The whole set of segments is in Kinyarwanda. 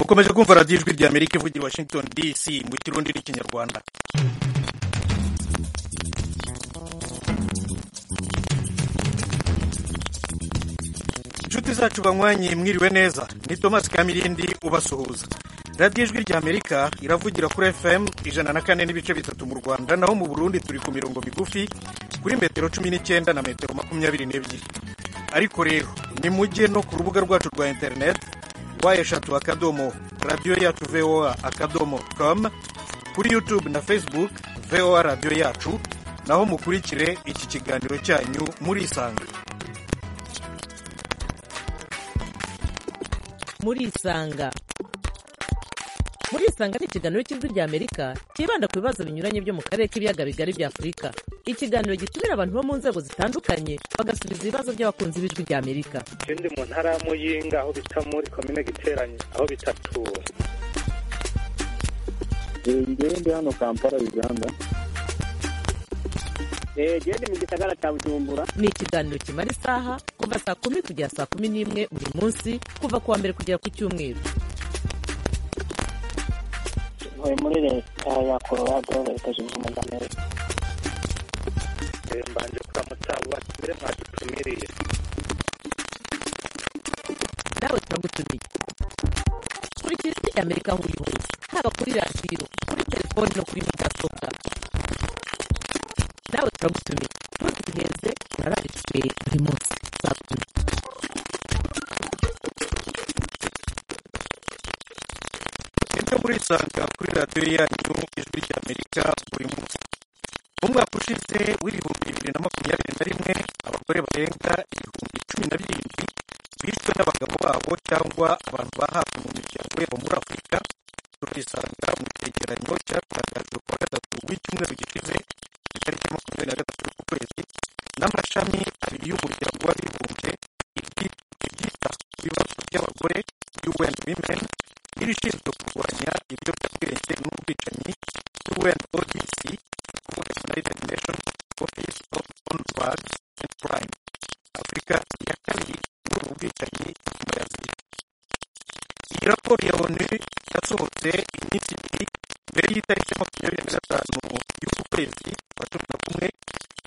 ukomeje kumva radiyo ijwi rya amerika ivugira i washington dc mu kirundi n'ikinyarwanda inshuti zacu banywanyi mwiriwe neza ni thomas kamirindi ubasuhuza radiyo ijwi rya amerika iravugira kuri fm ijana na kane n'ibice bitatu mu rwanda naho mu burundi turi ku mirongo migufi kuri metero cumi n'icyenda na metero makumyabiri n'ebyiri ariko rero ni mujye no ku rubuga rwacu rwa interineti wa eshatu akadomo radiyo yacu voa akadomo com kuri youtube na facebook voa radiyo yacu naho mukurikire iki kiganiro cyanyu murisanga murisanga murisanga ni ikiganiro cy'ijwi rya amerika cyibanda ku bibazo binyuranye byo mu karere k'ibiyaga bigari bya afurika ikiganiro gitumira abantu bo mu nzego zitandukanye bagasubiza ibibazo by'abakunzi b'ijwi rya amerika ikindi mu ntara ya muyinga aho bita muri komine giteranye aho bita tura ndi hano kampala uganda genda mu gisagara cya bujumbura ni ikiganiro kimara isaha kuva saa kumi kugera saa kumi n'imwe buri munsi kuva ku wa mbere kugera ku cyumweru ntuye muri leta ya korowado leta zunze ubumwe za amerika mbanje kuramutsa ubakire mwadutumiriye nawe turagutumiye kurikira ijwi rya amerika aho uri hose haba kuri radiyo kuri telefoni no kuri mudasobwa nawe turagutumiye ntuzi duheze turararitumiye buri munsi tuzagutuma ibyo murisanga kuri radiyo yanyu ijwi rya amerika buri munsi mu mwaka ushize w'ibihumbi bibiri na makumyabiri na rimwe abagore barenga ibihumbi cumi na birindwi bishwe n'abagabo babo cyangwa abantu bahabwa mu miryango yabo muri afurika turisanga mu cyegeranyo cyatangajwe ku wa gatatu w'icyumweru gishize ku itariki makumyabiri na gatatu z'ukwezi n'amashami abiri y'umuryango w'abibumbye ibyita ku bibazo by'abagore un women iri ishinzwe kurwanya ibiyobyabwenge n'ubwicanyi un odc kuvuga united nations office of on drugs and crime afurika ya kabiri muri ubu bwicanyi nyuma ya aziya iyi raporo ya onu yasohotse iminsi ibiri mbere y'itariki ya makumyabiri na gatanu y'uku kwezi kwa cumi na kumwe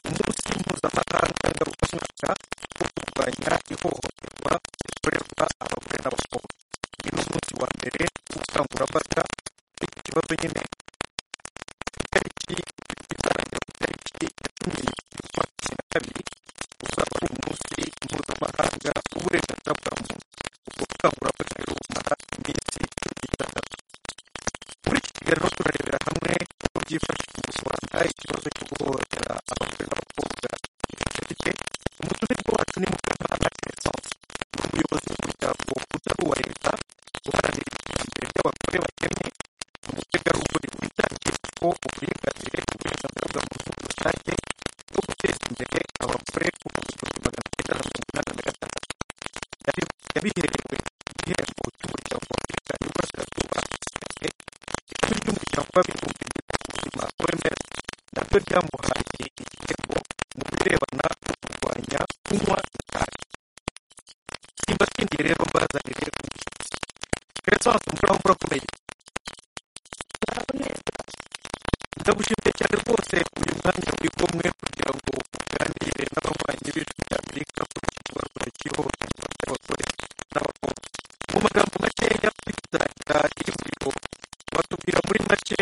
umunsi mpuzamahanga ngarukamwaka wo kurwanya ihohoterwa rikorerwa abagore n'abakobwa uyu ni umunsi wa mbere w'ubukangurambaga kuri iki kibazo nyine itariki izarangira ku itariki ya cumi z'ukwa cumi na kabiri uzaba ari umunsi mpuzamahanga w'uburenganzira bwa muntu ubwo bukangurambaga rero bumara iminsi cumi n'itandatu muri iki kiganiro turarebera hamwe uko byifashishwa mu rwanda ikibazo cyo guhohotera abagore n'abakobwa gifasha gite umutumirwa wacu ni mukanana keresanse ni umuyobozi w'umuryango utari uwa leta uharanira iterambere ry'abagore bakennye umutegarugori witangiye kuko uburinganire uburenganzira bwa muntu muri rusange bwo guteza imbere abagore kuva mu gihumbi magana cyenda na mirongo inani na gatandatu yari- yabiherewe igihembo cy'umuryango wa afurika y'uburasirazuba ndetse ishami ry'umuryango w'abibumbye ku buzima oms naryo ryamuhaye igihembo mu birebana no kurwanya kunywa itabi simbasingiye rero mbazanire umushyitsi keresanse umvura urakomeye ndagushimiye cyane rwose uyu mwanya uri kumwe kugira ngo uganire n'ababanyi b'ijwi rya amerika kuri iki kibazo cy'ihohoterwa ry'abagore n'abakobwa mu magambo makeya twitangira ivuriro batubwira muri make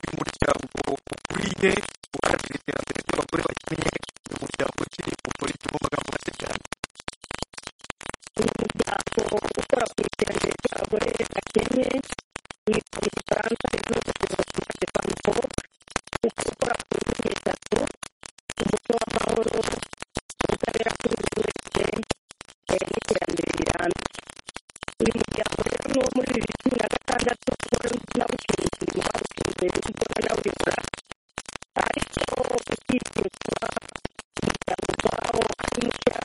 uyu muryango ukuriye uharanira iterambere ry'abagore bakennye ni umuryango ki ukora iki mu magambo make cyane uyu muryango ukora ku iterambere ry'abagore bakennye witwa mu gifaransa inzozi de famo ukora ku nkingi eshatu umuco w'amahoro ubutabera kuri buri wese eh, n'iterambere rirambye uyu muryango rero ni uwo muri bibiri cumi na gatandatu wari nawushinze uyu mwawushinze mbona nawubikora ariko ukihutwa umuryango ubwawo ari mushya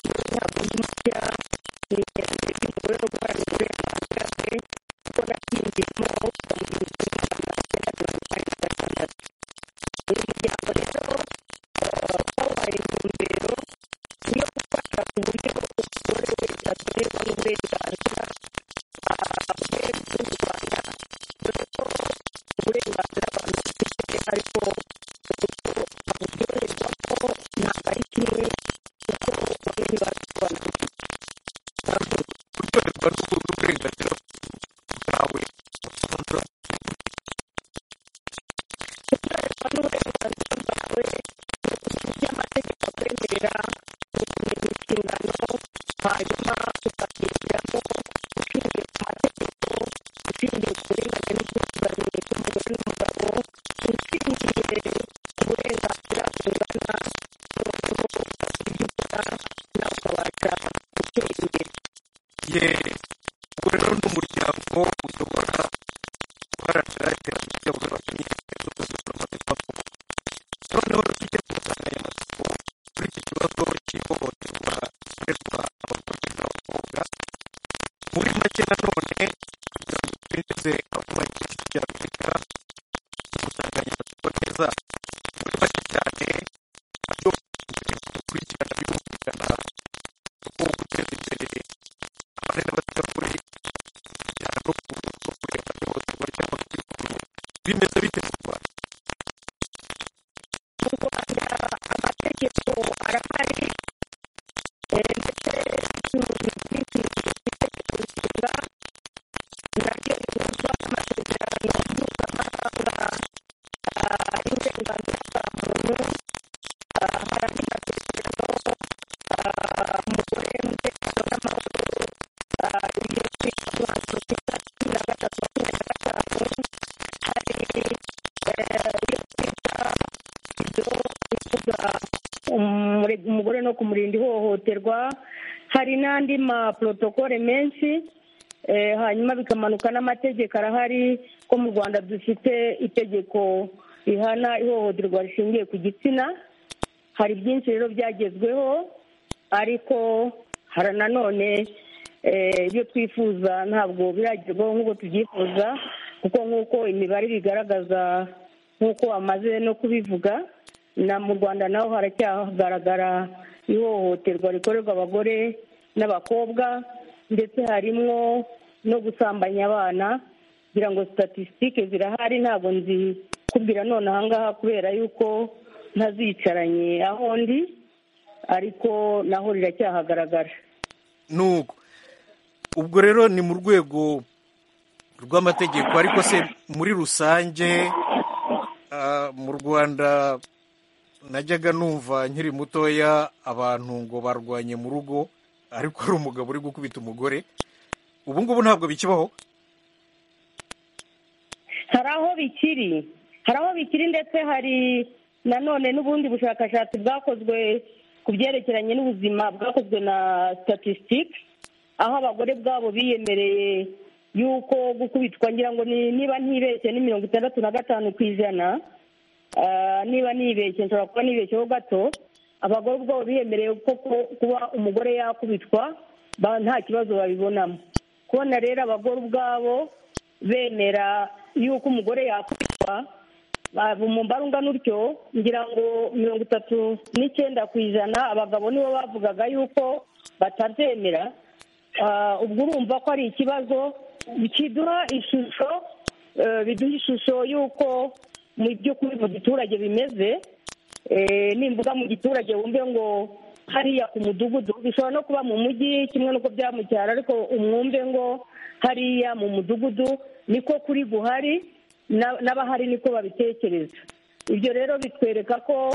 ntabwo ari mushya ni iterambere ry'umugore no guharanira uburenganzira bwe kuko nakinjiyemo kuva mu gihumbi kimwe magana cyenda mirongo inani na gatandatu uyu muryango rero eh, wabaye intumbero yo gufasha ku buryo umugore wese agenerwa n'uburenganzira bwe yawe y'amategeko akwemerera gukomeza inshingano hanyuma ukagendamo ushingiye ku mategeko ushingiye ku burenganzira n'ubwuzuzanye bw'umugore n'umugabo ushingiye ku burenganzira bungana n'abagabo bakigikora nawe ukabasha gutera imbere ye ubwo rero ni umuryango uyobora guharanira iterambere ry'abaturage n'ubuzima bw'abantu noneho tujye ku nsanganyamatsiko kuri iki kibazo cy'ihohoterwa rikorerwa abagore n'abakobwa muri make nanone kugira ngo twinjize abaturage b'isi bya afurika ku nsanganyamatsiko neza muri make cyane nabyo dukurikirana bihutirana uko guteza imbere abagore n'abategarugori cyane no ku rwego rwo kureba ihohoterwa ry'amakuru bimeze bite mu rwanda mu rwanda amategeko arahari eh, ndetse n'ubuyobozi bw'itegeko itegeko nshinga naryo rihuzwa n'amasezerano mpuzamahanga ah, y'uburenganzira bwa muntu ah, hari andi masezerano ah, umugore umutekano n'amahoro ah, ibyo twita umwanzuro ku itariki cumi na gatatu makumyabiri na gatanu hari eh, iyo twita ibyo bivuga umure- umugore no kumurinda ihohoterwa hari n'andi maporotokole menshi eh, hanyuma bikamanuka n'amategeko arahari ko mu rwanda dufite itegeko rihana ihohoterwa rishingiye ku gitsina hari byinshi rero byagezweho ariko hari nanone eh, ibyo twifuza ntabwo biragerwaho nk'uko tubyifuza kuko nk'uko imibare bigaragaza nk'uko bamaze no kubivuga na mu rwanda naho haracyagaragara ihohoterwa rikorerwa abagore n'abakobwa ndetse harimo no gusambanya abana kugira ngo statisitike zirahari ntabwo nzikubwira none ahangaha kubera yuko ntazicaranye aho ndi ariko naho riracyahagaragara nuko ubwo rero ni mu rwego rw'amategeko ariko se muri rusange ah, mu rwanda najyaga numva nkiri mutoya abantu ngo barwanye mu rugo ariko hari umugabo uri gukubita umugore ubu ngubu ntabwo bikibaho hari aho bikiri hari aho bikiri ndetse hari nanone n'ubundi bushakashatsi bwakozwe ku byerekeranye n'ubuzima bwakozwe na statisitike aho abagore bwabo biyemereye yuko gukubitwa ngira ngo ni niba ntibeshye ni mirongo itandatu na gatanu ku ijana Ah, niba nibeshye nshobora kuba nibeshyeho gato abagore ubwabo biyemereye ko ku- kuba umugore yakubitwa ba- nta kibazo babibonamo kubona rero abagore ubwabo bemera yuko umugore yakubitwa ba- mu mubare ungana utyo ngira ngo mirongo itatu n'icyenda ku ijana abagabo nibo bavugaga yuko batabyemera Ah, ubwo urumva ko ari ikibazo kiduha ishusho eh, biduha ishusho y'uko mu by'ukuri mu giturage bimeze Eh, nimbuga mu giturage wumve ngo hariya ku mudugudu bishobora no kuba mu mujyi kimwe n'uko byamucyara ariko umwumve ngo hariya mu mudugudu niko kuri guhari na- n'abahari niko babitekereza ibyo rero bitwereka ko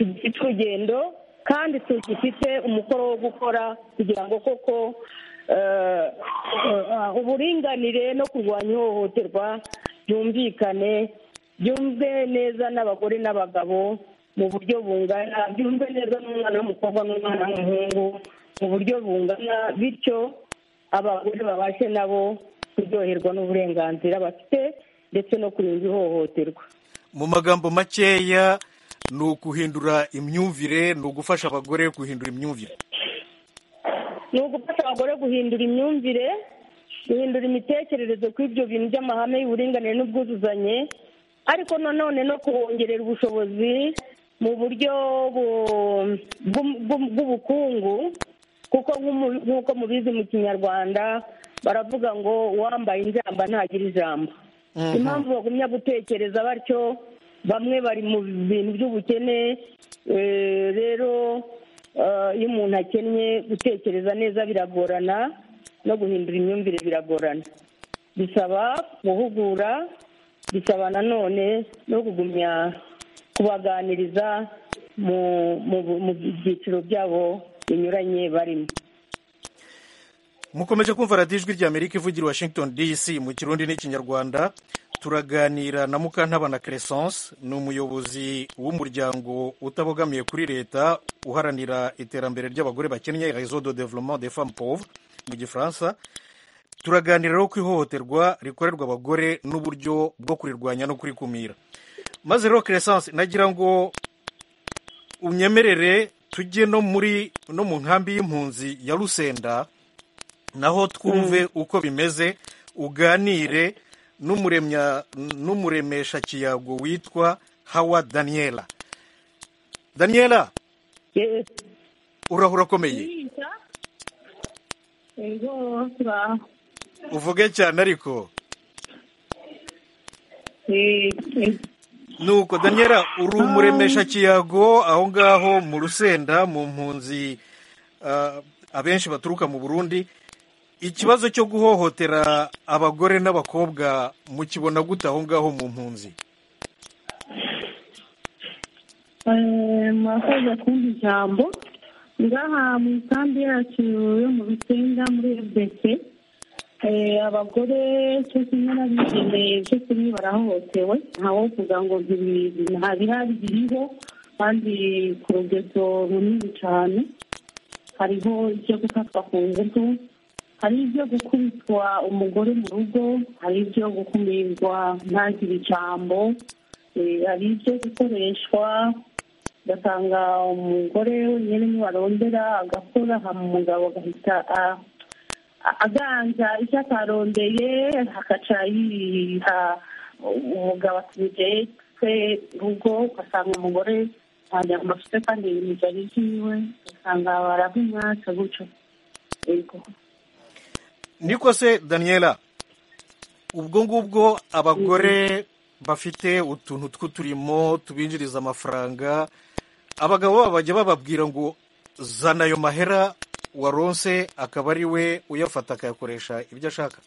tugifite urugendo kandi tugifite umukoro wo gukora kugira ngo koko eh, eh, uburinganire no kurwanya ihohoterwa byumvikane byumve neza n'abagore n'abagabo mu buryo bungana byumve neza n'umwana w'umukobwa n'umwana w'umuhungu mu buryo bungana bityo abagore babashe nabo kuryoherwa n'uburenganzira bafite ndetse no kurinda ihohoterwa mu magambo makeya ni ukuhindura imyumvire ni ugufasha abagore guhindura imyumvire ni ugufasha abagore guhindura imyumvire guhindura imitekerereze kuri ibyo bintu by'amahame y'uburinganire n'ubwuzuzanye ariko nanone no kubongerera ubushobozi mu buryo bu- bw'u- bw'u- bw'ubukungu kuko nk'umu- nk'uko mubizi mu kinyarwanda baravuga ngo uwambaye injamba ntagira ijambo impamvu bagumya gutekereza batyo bamwe bari mu bintu by'ubukene eh, rero eh, iyo umuntu akennye gutekereza neza biragorana no guhindura imyumvire biragorana bisaba guhugura bisaba nanone no kugumya kubaganiriza mu mu- mu byiciro byabo binyuranye barimo mukomeje kumva radiyo ijwi rya amerika ivugira i washington dc mu kirundi n'ikinyarwanda turaganira na mukantabana crescence ni umuyobozi w'umuryango utabogamiye kuri leta uharanira iterambere ry'abagore bakennye réseau de développement des femmes pauvres mu gifaransa turaganira rero ku ihohoterwa rikorerwa abagore n'uburyo bwo kurirwanya no kurikumira maze rero crescence nagira ngo unyemerere tujye no muri no mu nkambi y'impunzi ya rusenda naho twumve uko bimeze uganire n'umuremya n'umuremesha kiyago witwa hawa daniela daniela Yes. urahura akomeye Ego, turaho. uvuge cyane ariko Eh, eh, nuko daniela uri umuremesha kiyago aho ngaho mu rusenda mu mpunzi ah, abenshi baturuka mu burundi ikibazo cyo guhohotera abagore n'abakobwa mukibona gute aho ngaho mu mpunzi eh, murakoze kumpa ijambo ngaha mu isambu yacu yo mu rusenga muri rbc eh, abagore cyo kimwe n'abigeneye cyo kimwe barahohotewe ntawo kugira ngo ntibi- ntabira biriho kandi ku rugezo runini cyane hariho ibyo gufatwa ku ngufu hari ibyo gukubitwa umugore mu rugo hari ibyo gukumirwa ntagire ijambo eh, hari ibyo gukoreshwa ugasanga umugore wenyine niwe arondera agakora hama umugabo agahita a- a- aganza icyo atarondeye hakaca yiha umugabo atumije twe rugo ugasanga umugore nta nyama afite kandi ibintu byari byiwe ugasanga barabimwaca gutyo yego niko se daniela ubwo ngubwo abagore bafite utuntu tw'uturimo tubinjiriza amafaranga abagabo babo bajya bababwira ngo zana ayo mahera waronse akaba ari we uyafata akayakoresha ibyo ashaka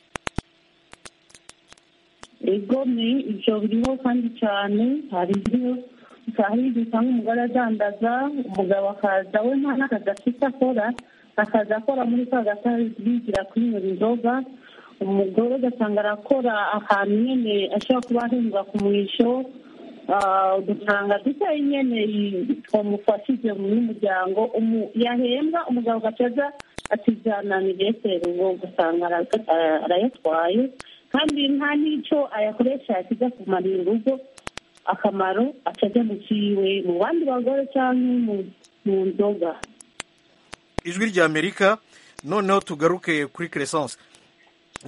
ego ni ibyo biriho kandi cyane hari ibyo hari ibyo usanga umugore adandaza umugabo akaza we nta n'akazi afite akora akaza akora muri ka gatabigira kwinywera inzoga umugore ugasanga arakora ahantu nyine ashobora kuba ahembwa ku mwisho Ah, ugasanga duta nyene twamufashije mu n'umuryango umu- yahembwa umugabo agacaza atijyananira eseri ubwo ugasanga ara- ara- arayatwaye kandi nta n'icyo ayakoresha yakiza kumarira urugo akamaro acaja mu ciwe mu bandi bagore canke mu- mu nzoga ijwi rya amerika noneho tugaruke kuri crescence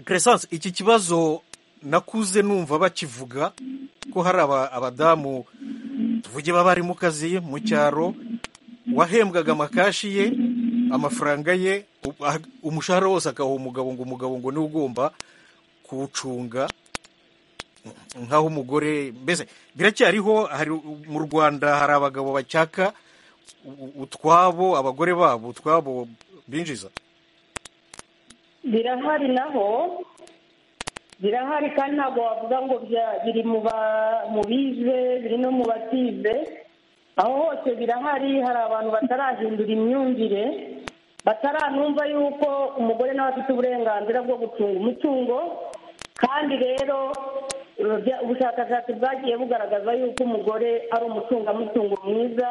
crescence iki kibazo nakuze numva bakivuga ko hari aba- abadamu tuvuge baba bari mu kazi mu cyaro wahembwaga amakashi ye amafaranga ye u- ah- umushahara wose akaha umugabo ngo umugabo ngo niwe ugomba kuwucunga nk'aho umugore mbese biracyariho hari mu rwanda hari abagabo bacyaka u- utwabo abagore babo utwabo binjiza birahari naho birahari kandi ntabwo wavuga ngo bya- biri mu ba- mu bize biri no mu batize aho hose birahari hari abantu batarahindura imyumvire bataranumva yuko umugore nawe afite uburenganzira bwo gucunga umutungo kandi rero eh, bya- ubushakashatsi bwagiye bugaragaza yuko umugore ari umucungamutungo mwiza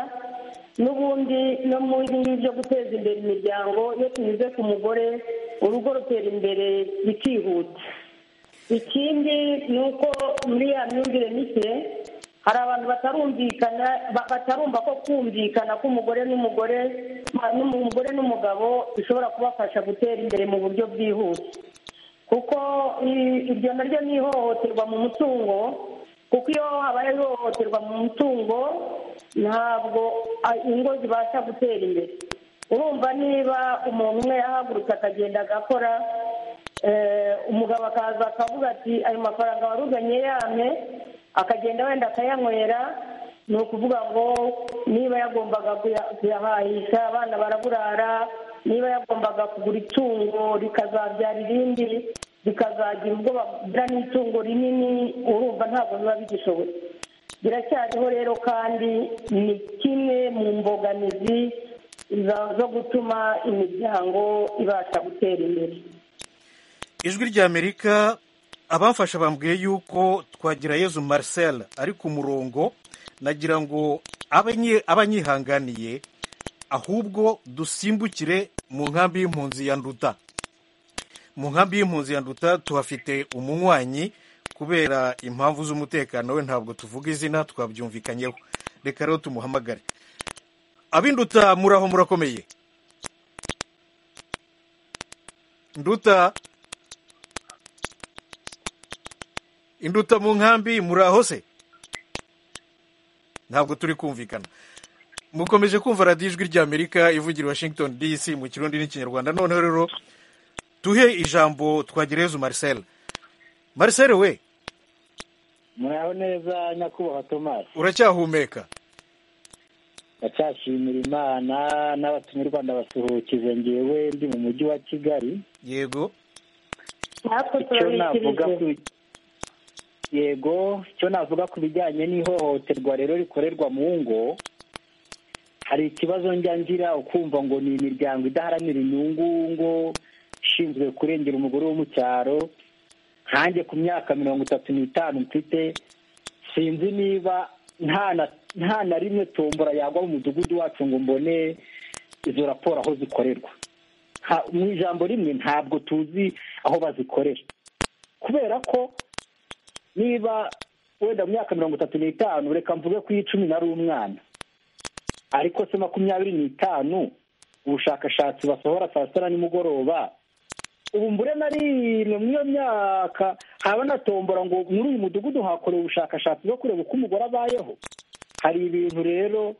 n'ubundi no mu ngibi byo guteza imbere imiryango iyo tunyuze ku mugore urugo rutera imbere bikihuta ikindi ni uko muri ya myumvire mike hari abantu batarumvikana ba- batarumva ko kumvikana k'umugore n'umugore n'umugore n'umugabo bishobora kubafasha gutera imbere mu buryo bwihuse kuko i- iryo naryo ni ihohoterwa mu mutungo kuko iyo habaye ihohoterwa mu mutungo ntabwo a- ingo zibasha gutera imbere urumva niba umuntu umwe yahagurutse akagenda agakora eh, umugabo akaza akavuga ati ayo mafaranga waruganye yame akagenda wenda akayanywera ni ukuvuga ngo niba yagombaga kuya- kuyahahisha abana baraburara niba yagombaga kugura itungo rikazabyara irindi rikazagira ubwo bagura n'itungo rinini urumva ntabwo biba bigishoboye biracyariho rero kandi ni kimwe mu mbogamizi za- zo gutuma imiryango ibasha gutera imbere ijwi ry'amerika abafasha bambwiye yuko twagira yezu marcel ari ku murongo nagira ngo abanyi- abanyihanganiye ahubwo dusimbukire mu nkambi y'impunzi ya nduta mu nkambi y'impunzi ya nduta tuhafite umunywanyi kubera impamvu z'umutekano we ntabwo tuvuga izina twabyumvikanyeho reka rero tumuhamagare ab'induta muraho murakomeye nduta induta mu nkambi muraho se ntabwo turi kumvikana mukomeje kumva radiyo ijwi ry'amerika ivugira i washington dc mu kirundi n'ikinyarwanda noneho rero duhe ijambo twagereyezu marcel marcel we muraho neza nyakubahwa tomasi uracyahumeka ndacyashimira imana n'abatumye u rwanda basuhukize ngewe ndi mu mujyi wa kigali yego natwe icyo navuga ku turabikirije yego icyo navuga ku bijyanye n'ihohoterwa rero rikorerwa mu ngo hari ikibazo njya ngira ukumva ngo ni imiryango idaharanira inyungu ngo ishinzwe kurengera umugore wo mu cyaro nkanjye ku myaka mirongo itatu n'itanu mfite sinzi niba nta na- nta na rimwe tombora yagwa mu mudugudu wacu ngo mbone izo raporo aho zikorerwa Nta- mu ijambo rimwe ntabwo tuzi aho bazikorera kubera ko niba wenda mu myaka mirongo itatu n'itanu reka mvuge ko iyi icumi nari umwana ariko se makumyabiri n'itanu ubushakashatsi basohora saa sita na nimugoroba ubu mbure na rimwe muri iyo myaka haba na tombora ngo muri uyu mudugudu hakorewe ubushakashatsi bwo kureba uko umugore abayeho hari ibintu rero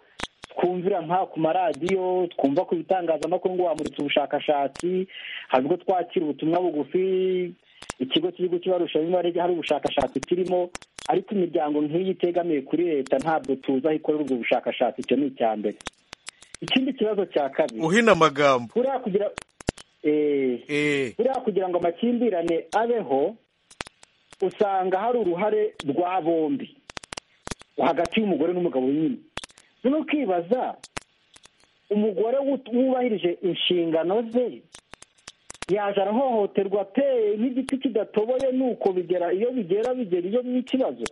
twumvira nka ku maradiyo twumva ku bitangazamakuru ngo bamuritse ubushakashatsi hari ubwo twakira ubutumwa bugufi ikigo cy'igihugu cy'ibarusha bimwe hari ubushakashatsi kirimo ariko imiryango nk'iyi itegamiye kuri leta ntabwo tuzi aho ikorera ubwo bushakashatsi icyo ni icya mbere ikindi kibazo cya kabiri uhina amagambo buriya kugira eh, eh buriya kugira ngo amakimbirane abeho usanga hari uruhare rwa bombi hagati y'umugore n'umugabo nyine nyine ukibaza umugore wut- wubahirije inshingano ze yaje arahohoterwa pe nk'igiti kidatoboye nuko bigera iyo bigera bigera iyo n'ikibazo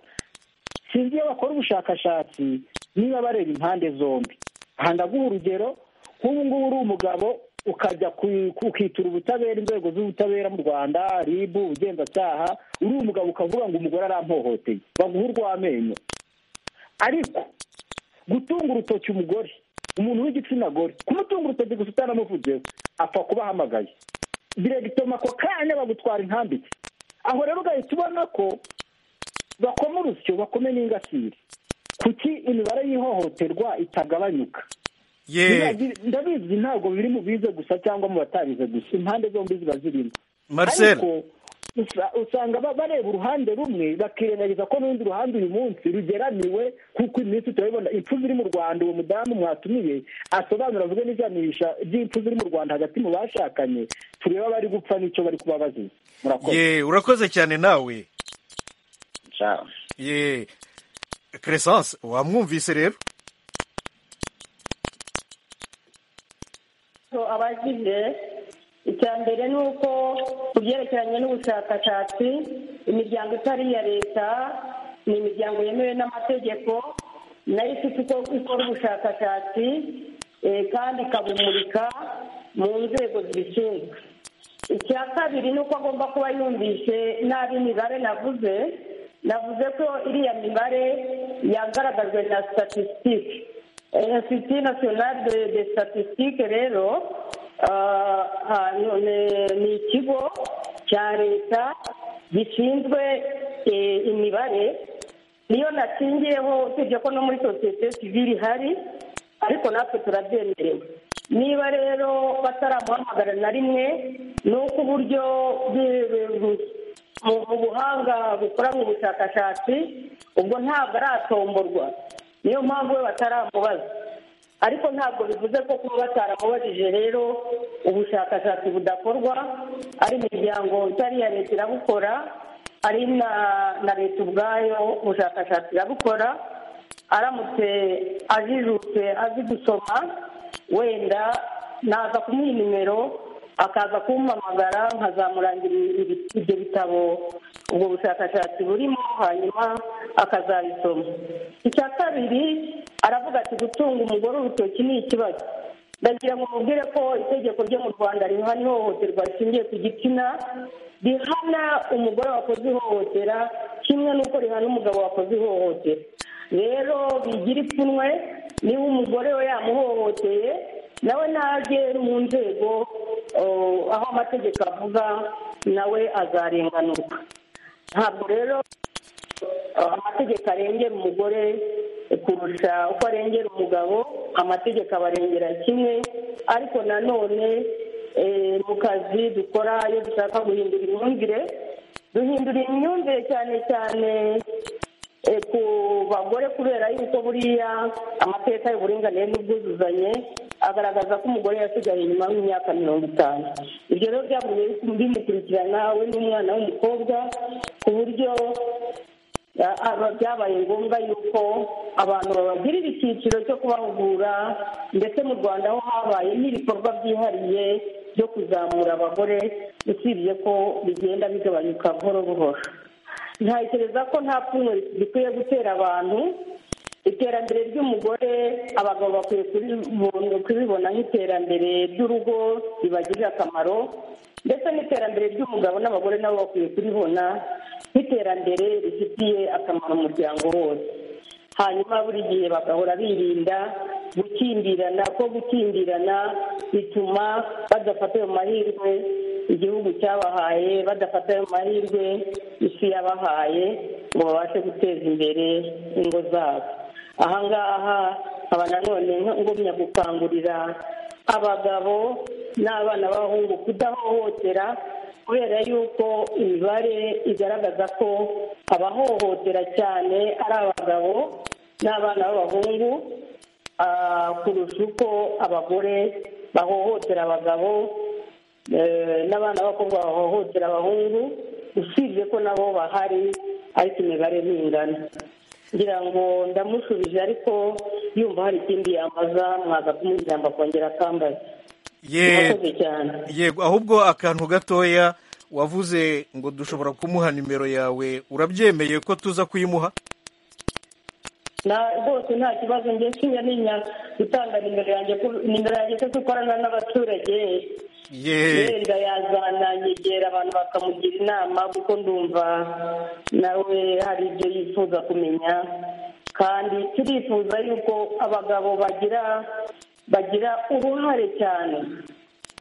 sinzi iyo bakora ubushakashatsi niba bareba impande zombi aha ndaguha urugero nk'ubu ngubu uri umugabo ukajya ku- ukitura ubutabera inzego z'ubutabera mu rwanda ribu ubugenzacyaha uri umugabo ukavuga ngo umugore arampohoteye baguha urw'amenyo ariko gutunga urutoki umugore umuntu w'igitsina gore kumutunga urutoki gusa utanamuvuzeho apfa kubahamagaye diregitoma ako kanya bagutwara intambike aho rero ugahita ubona ko bakoma urusyo bakome n'ingasire kuki imibare y'ihohoterwa itagabanyuka ye Biragira- ndabizi ntabwo biri mu bize gusa cyangwa mu batabize gusa impande zombi ziba zirimo marcel ariko usa- usanga ba- bareba uruhande rumwe bakirengagiza ko n'urundi ruhande uyu munsi rugeramiwe kuko iminsi turabibona impfu ziri mu rwanda uwo mudamu mwatumiye asobanura avuge n'ijanisha ry'impfu ziri mu rwanda hagati mu bashakanye turebe abari gupfa n'icyo bari kubabaziza murakoze ye urakoze cyane nawe Ciao. ye crescence wamwumvise rero So, abagize icya mbere ni uko ku byerekeranye n'ubushakashatsi imiryango itari iya leta ni imiryango yemewe n'amategeko nayo ifite uko ikora ubushakashatsi eh, kandi ikabumurika mu nzego zibishinzwe icya kabiri ni uko agomba kuba yumvishe nabi imibare navuze navuze ko iriya mibare yagaragajwe na statisitike insiti nasiyonari de de statisitike rero ah, ah, ni- ni- ni ikigo cya leta gishinzwe eh, imibare niyo nakingiyeho usibye ko no muri sosiyete sivire ihari ariko natwe turabyemerewe niba rero bataramuhamagara na rimwe ni uko uburyo bwi- bu- mu- mu buhanga bukoranwa ubushakashatsi ubwo ntabwo aratomborwa niyo mpamvu we bataramubaza ariko ntabwo bivuze ko kuba bataramubajije rero ubushakashatsi budakorwa ari imiryango itari iya leta irabukora ari na na leta ubwayo ubushakashatsi irabukora aramutse ajijutse azi gusoma wenda naza kumuha nimero akaza kumpamagara nkazamurangira ibi- ibyo bitabo ubwo bushakashatsi burimo hanyuma akazabisoma icya kabiri aravuga ati gutunga umugore urutoki ni ikibazo ndagira ngo mubwire ko itegeko ryo mu rwanda rihana ihohoterwa rishingiye ku gitsina rihana umugore wakoze ihohotera kimwe n'uko rihana umugabo wakoze ihohotera rero bigira ipfunwe niba umugore we yamuhohoteye nawe nagere mu nzego o, aho amategeko avuga nawe azarenganurwa ntabwo rero Uh, amategeko arengera umugore kurusha uko arengera umugabo amategeko abarengera kimwe ariko nanone eh, mu kazi dukora iyo dushaka guhindura imyumvire duhindura imyumvire cyane cyane eh, ku bagore kubera yuko buriya amateka y'uburinganire n'ubwuzuzanye agaragaza ko umugore yasigaye inyuma y'imyaka mirongo itanu ibyo rero byagumye bimukurikirana we n'umwana w'umukobwa ku buryo aba- byabaye ngombwa yuko abantu babagirira icyiciro cyo kubahugura ndetse mu rwanda ho habaye n'ibikorwa byihariye byo kuzamura abagore usibye ko bigenda bigabanyuka buhoro buhoro ntekereza ko nta pfunwe gikwiye gutera abantu iterambere ry'umugore abagabo bakwiye kuribona- kuribona nk'iterambere ry'urugo ribagirira akamaro ndetse n'iterambere ry'umugabo n'abagore nabo bakwiye kuribona nk'iterambere rifitiye akamaro umuryango wose hanyuma buri gihe bagahora birinda gukindirana ko gukindirana bituma badafata ayo mahirwe igihugu cyabahaye badafata ayo mahirwe isi yabahaye ngo babashe guteza imbere ingo zabo aha ngaha nkaba nanone ngumya gukangurira abagabo n'abana b'abahungu kudahohotera kubera yuko imibare igaragaza ko abahohotera cyane ari abagabo n'abana b'abahungu ah, kurusha uko abagore bahohotera abagabo eh, n'abana b'abakobwa bahohotera abahungu usibye ko nabo bahari ariko imibare ntingana ngira ngo ndamushubije ariko yumva hari ikindi yamaza mwaza kumujyamba akongera akambaza yego murakoze cyane yego ahubwo akantu gatoya wavuze ngo dushobora kumuha nimero yawe urabyemeye ko tuza kuyimuha na rwose nta kibazo njye sinya ninya gutanga nimero yanjye ku- nimero yanjye kuko ikorana n'abaturage yeee wenda yazana nyegera abantu bakamugira inama kuko ndumva nawe hari ibyo yifuza kumenya kandi turifuza yuko abagabo bagira bagira uruhare cyane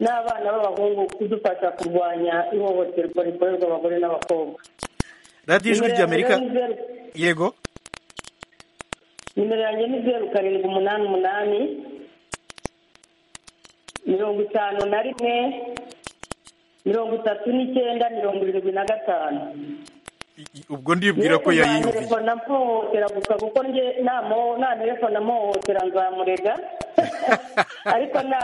n'abana b'abahungu kudufasha kurwanya ihohoterwa rikorerwa abagore n'abakobwa radiyo ijwi ry'amerika Nimero yanjye ni zeru- yego nimero yanjye ni zeru karindwi umunani umunani mirongo itanu na rimwe mirongo itatu n'icyenda mirongo irindwi na gatanu ubwo ndibwira ko yayiyumviye telefone amuhohotera gusa kuko njye namo- nta telefone amuhohotera nzamurega ariko na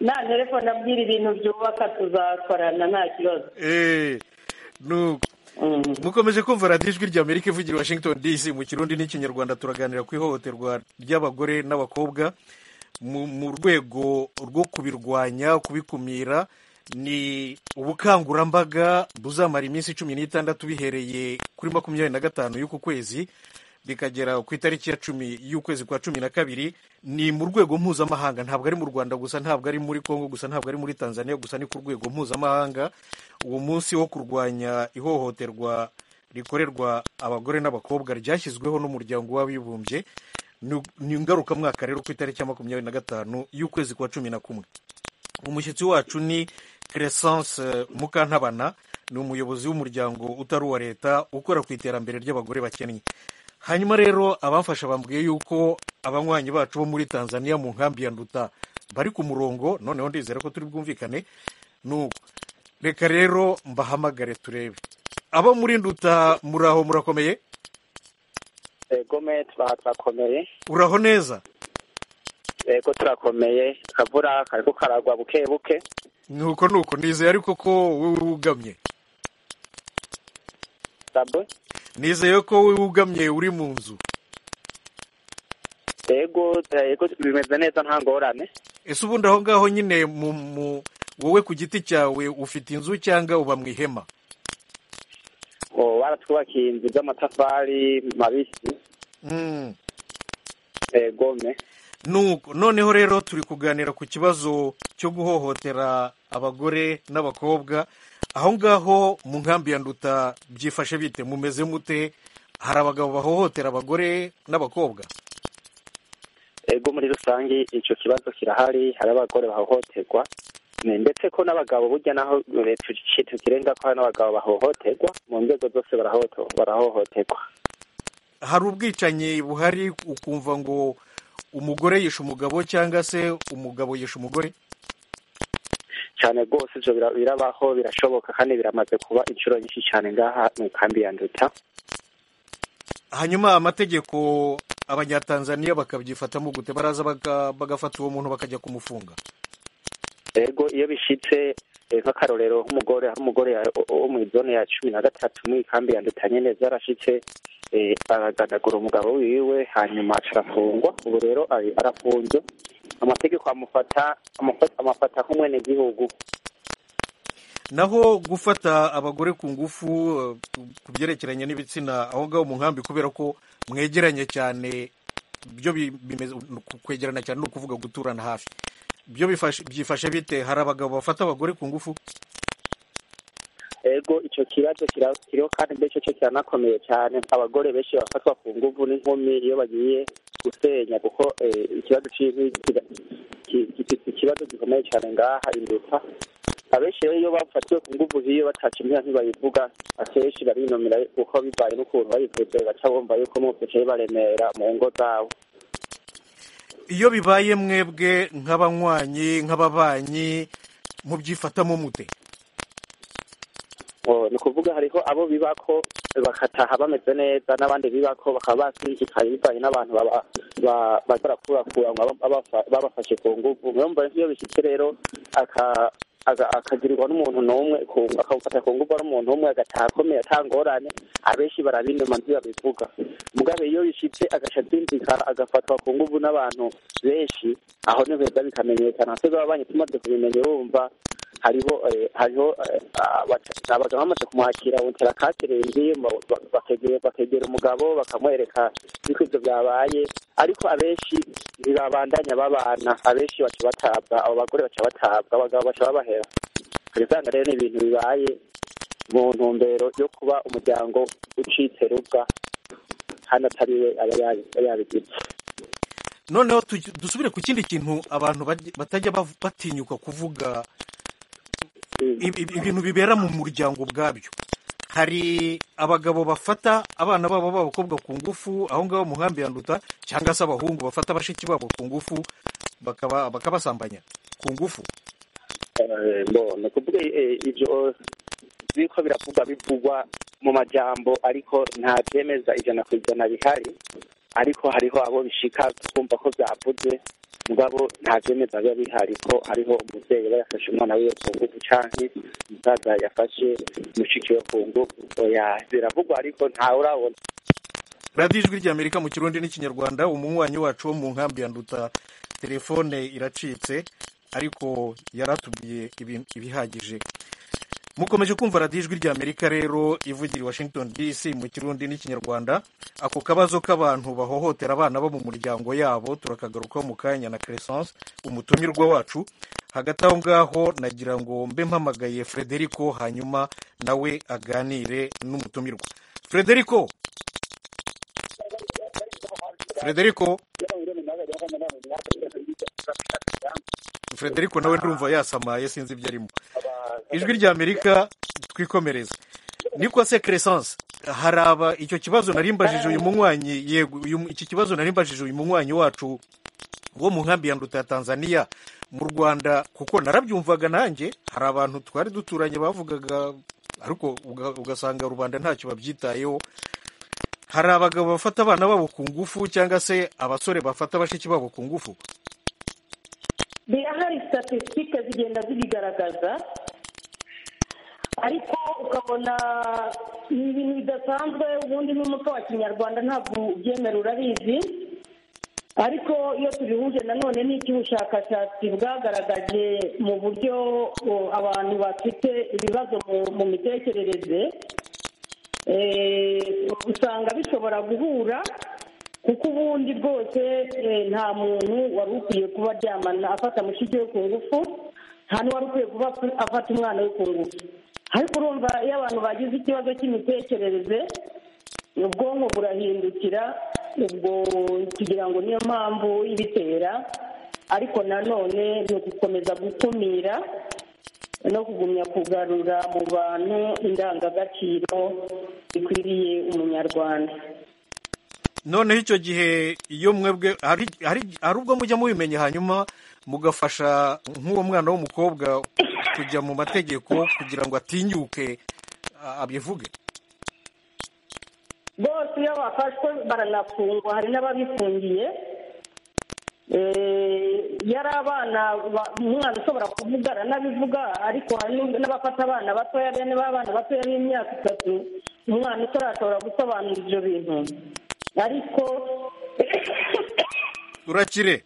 nta telefone abwira ibintu byubaka tuzakorana nta kibazo eee nuko Mm. mukomeje kumva radiyo ijwi ry'amerika ivugira i washington dc mu kirundi n'ikinyarwanda turaganira ku ihohoterwa ry'abagore n'abakobwa mu mu rwego rwo kubirwanya kubikumira ni ubukangurambaga buzamara iminsi cumi n'itandatu bihereye kuri makumyabiri na gatanu y'uku kwezi bikagera ku itariki ya cumi y'ukwezi kwa cumi na kabiri ni mu rwego mpuzamahanga ntabwo ari mu rwanda gusa ntabwo ari muri congo gusa ntabwo ari muri tanzania gusa ni ku rwego mpuzamahanga uwo munsi wo kurwanya ihohoterwa rikorerwa abagore n'abakobwa ryashyizweho n'umuryango w'abibumbye Ni- ni ngarukamwaka rero ku itariki ya makumyabiri na gatanu y'ukwezi kwa cumi na kumwe umushyitsi wacu ni crescence mukantabana ni umuyobozi w'umuryango utari uwa leta ukora ku iterambere ry'abagore bakennye hanyuma rero abamfasha bambwiye yuko abanywanyi bacu bo muri tanzania mu nkambi ya nduta bari ku murongo noneho ndizera ko turi bwumvikane nuko reka rero mbahamagare turebe abo muri nduta muraho murakomeye yego mwe turakomeye uraho neza yego turakomeye akavura kariko karagwa buke buke nuko nuko nizeye ariko ko wowe wugamye sabo nizeye ko wowe wugamye uri mu nzu yego yego bimeze neza nta ngorane ese ubundi aho ngaho nyine mu mu wowe ku giti cyawe ufite inzu cyangwa uba mu ihema Oh, baratwubakiye inzu z'amatafari mabisi Mm. eh, gome nuko noneho rero turi kuganira ku kibazo cyo guhohotera abagore n'abakobwa aho ngaho mu nkambi ya nduta byifashe bite mumeze mute hari abagabo bahohotera abagore n'abakobwa ego muri rusange icyo kibazo kirahari hari abagore bahohoterwa ne- ndetse ko n'abagabo burya naho eh, tuci- tukirenza ko hari n'abagabo bahohoterwa mu nzego zose barahoto- barahohoterwa hari ubwicanyi buhari ukumva ngo umugore yishe umugabo cyangwa se umugabo yishe umugore cyane rwose ibyo bira- birabaho birashoboka kandi biramaze kuba inshuro nyinshi cyane ngaha mu kambi ya nduta hanyuma amategeko abanyatanzaniya bakabyifatamo gute baraza baga- bagafata uwo muntu bakajya kumufunga ego iyo bishitse eh, nk'akarorero nk'umugore aho umugore ya- wo mu zone ya cumi na gatatu muri kambi ya nduta nyine zarashitse eh, aragadagura umugabo wiwe hanyuma aca arafungwa ubu rero ari- arafunze amategeko amufata amufata amufata nk'umwenegihugu naho gufata abagore ku ngufu eh, ku byerekeranye n'ibitsina aho ngaho mu nkambi kubera ko mwegeranye cyane byo bi- bimeze ku- kwegerana cyane ni ukuvuga guturana hafi byo bifashe- byifashe bite hari abagabo bafata abagore ku ngufu ego icyo kibazo kira- kiriho kandi mbese cyo kiranakomeye cyane abagore benshi bafatwa ku nguvu n'inkumi iyo bagiye gusenya kuko eh, ikibazo cy'inkwi kira- ki- ki- ki- ikibazo gikomeye cyane ngaha induta abenshi rero iyo bafatiwe ku nguvu hiyo bataca imyaka ntibayivuga akenshi barinomera kuko bibaye n'ukuntu bayivuze baca bumva yuko n'ubusekeye baremera mu ngo zabo iyo bibaye mwebwe nk'abanywanyi nk'ababanyi mubyifatamo mute Oh, ni ukuvuga hariho abo bibako bakataha bameze neza n'abandi bibako bakaba basinzikaye bivanye n'abantu baba- ba- bazora kurakura ngo aba- abafa- babafashe ku nguvu niyo mva iyo bishyitse rero aka- aga- akagirirwa n'umuntu n'umwe ku- akawufata ku nguvu n'umuntu umwe agataha akomeye atangorane abenshi barabindoma ntibabivuga mugabe iyo bishyitse agaca asinzikara agafatwa ku nguvu n'abantu benshi aho nibeza bikamenyekana twebwe ababanyi tumaze kubimenya urumva hariho eh, hariho eh, abaca- abagabo bamaze kumwakira bongera akaterenge ba- ba- bakegera bakegera umugabo bakamwereka yuko ibyo byabaye ariko abenshi ntibabandanya babana abenshi baca batabwa abo bagore baca batabwa abagabo baca babahera ugasanga rero ni ibintu bibaye mu ntumbero yo kuba umuryango ucitse rubwa hano atariwe aba yabi- aba yabigize noneho tuj- dusubire ku kindi kintu abantu bajya- batajya bav- batinyuka kuvuga Mm. ibi- ibi- ibintu bibera mu muryango ubwabyo hari abagabo bafata abana babo b'abakobwa ku ngufu aho ngaho mu nkambi ya nduta cyangwa se abahungu bafata bashiki babo ku ngufu bakaba bakabasambanya ku ngufu Eh, bo ni ukuvuga eh, ibyo biriko biravugwa bivugwa mu majambo ariko nta byemeza ijana ku ijana bihari ariko hariho abo bishika kumva ko byavuze mugabo nta byemeza biba bihari ko hariho umubyeyi aba yafashe umwana wiwe ku ngufu canke umusaza yafashe mushiki we ku ngufu oya biravugwa ariko ntawe urabona radiyo ijwi ry'amerika mu kirundi n'ikinyarwanda umunywanyi wacu wo mu nkambi ya nduta telefone iracitse ariko yaratubwiye ibi- ibihagije mukomeje kumva radiyo ijwi ry'amerika rero ivugira i washington dc mu kirundi n'ikinyarwanda ako kabazo k'abantu bahohotera abana bo mu muryango yabo turakagarukaho mu kanya na crescence umutumirwa wacu hagati aho ngaho nagira ngo mbe mpamagaye frederico hanyuma nawe aganire n'umutumirwa frederico Frederico Frederico nawe ndumva yasamaye sinzi ibyo arimo ijwi rya Amerika twikomereza niko se Crescence haraba icyo kibazo nari mbajije uyu munywanyi yego uyu- iki kibazo nari mbajije uyu munywanyi wacu wo mu nkambi ya nduta ya Tanzania mu Rwanda kuko narabyumvaga nanjye hari abantu twari duturanye bavugaga ariko uga- ugasanga rubanda ntacyo babyitayeho hari abagabo bafata abana babo ku ngufu cyangwa se abasore bafata bashiki babo ku ngufu birahari statisitike zigenda zibigaragaza ariko ukabona ni ibintu bidasanzwe ubundi n'umuco wa kinyarwanda ntabwo ubyemera urabizi ariko iyo tubihuje nanone n'icy'ubushakashatsi bwagaragaje mu buryo o, abantu bafite ibibazo mu- mu mitekerereze eh, usanga bishobora guhura kuko ubundi bwose eh, nta muntu wari ukwiye kuba aryamana afata mushiki we ku ngufu nta n'uwari ukwiye kuba afata umwana we ku ngufu ariko urumva iyo abantu bagize ikibazo cy'imitekerereze ubwonko burahindukira ubwo tugira ngo niyo mpamvu ibitera ariko nanone ni ugukomeza gukumira no kugumya kugarura mu bantu indangagaciro zikwiriye umunyarwanda noneho icyo gihe iyo mwebwe hari hari- hari ubwo mujya mubimenya hanyuma mugafasha nk'uwo mwana w'umukobwa kujya mu mategeko kugira ngo atinyuke a- abivuge bose iyo bafashwe baranafungwa hari n'ababifungiye Eh, yari abana ba- umwana ushobora kuvuga aranabivuga ariko hari n'ubwo- n'abafata abana batoya bene b'abana batoya b'imyaka itatu umwana utarashobora gusobanura ibyo bintu ariko urakire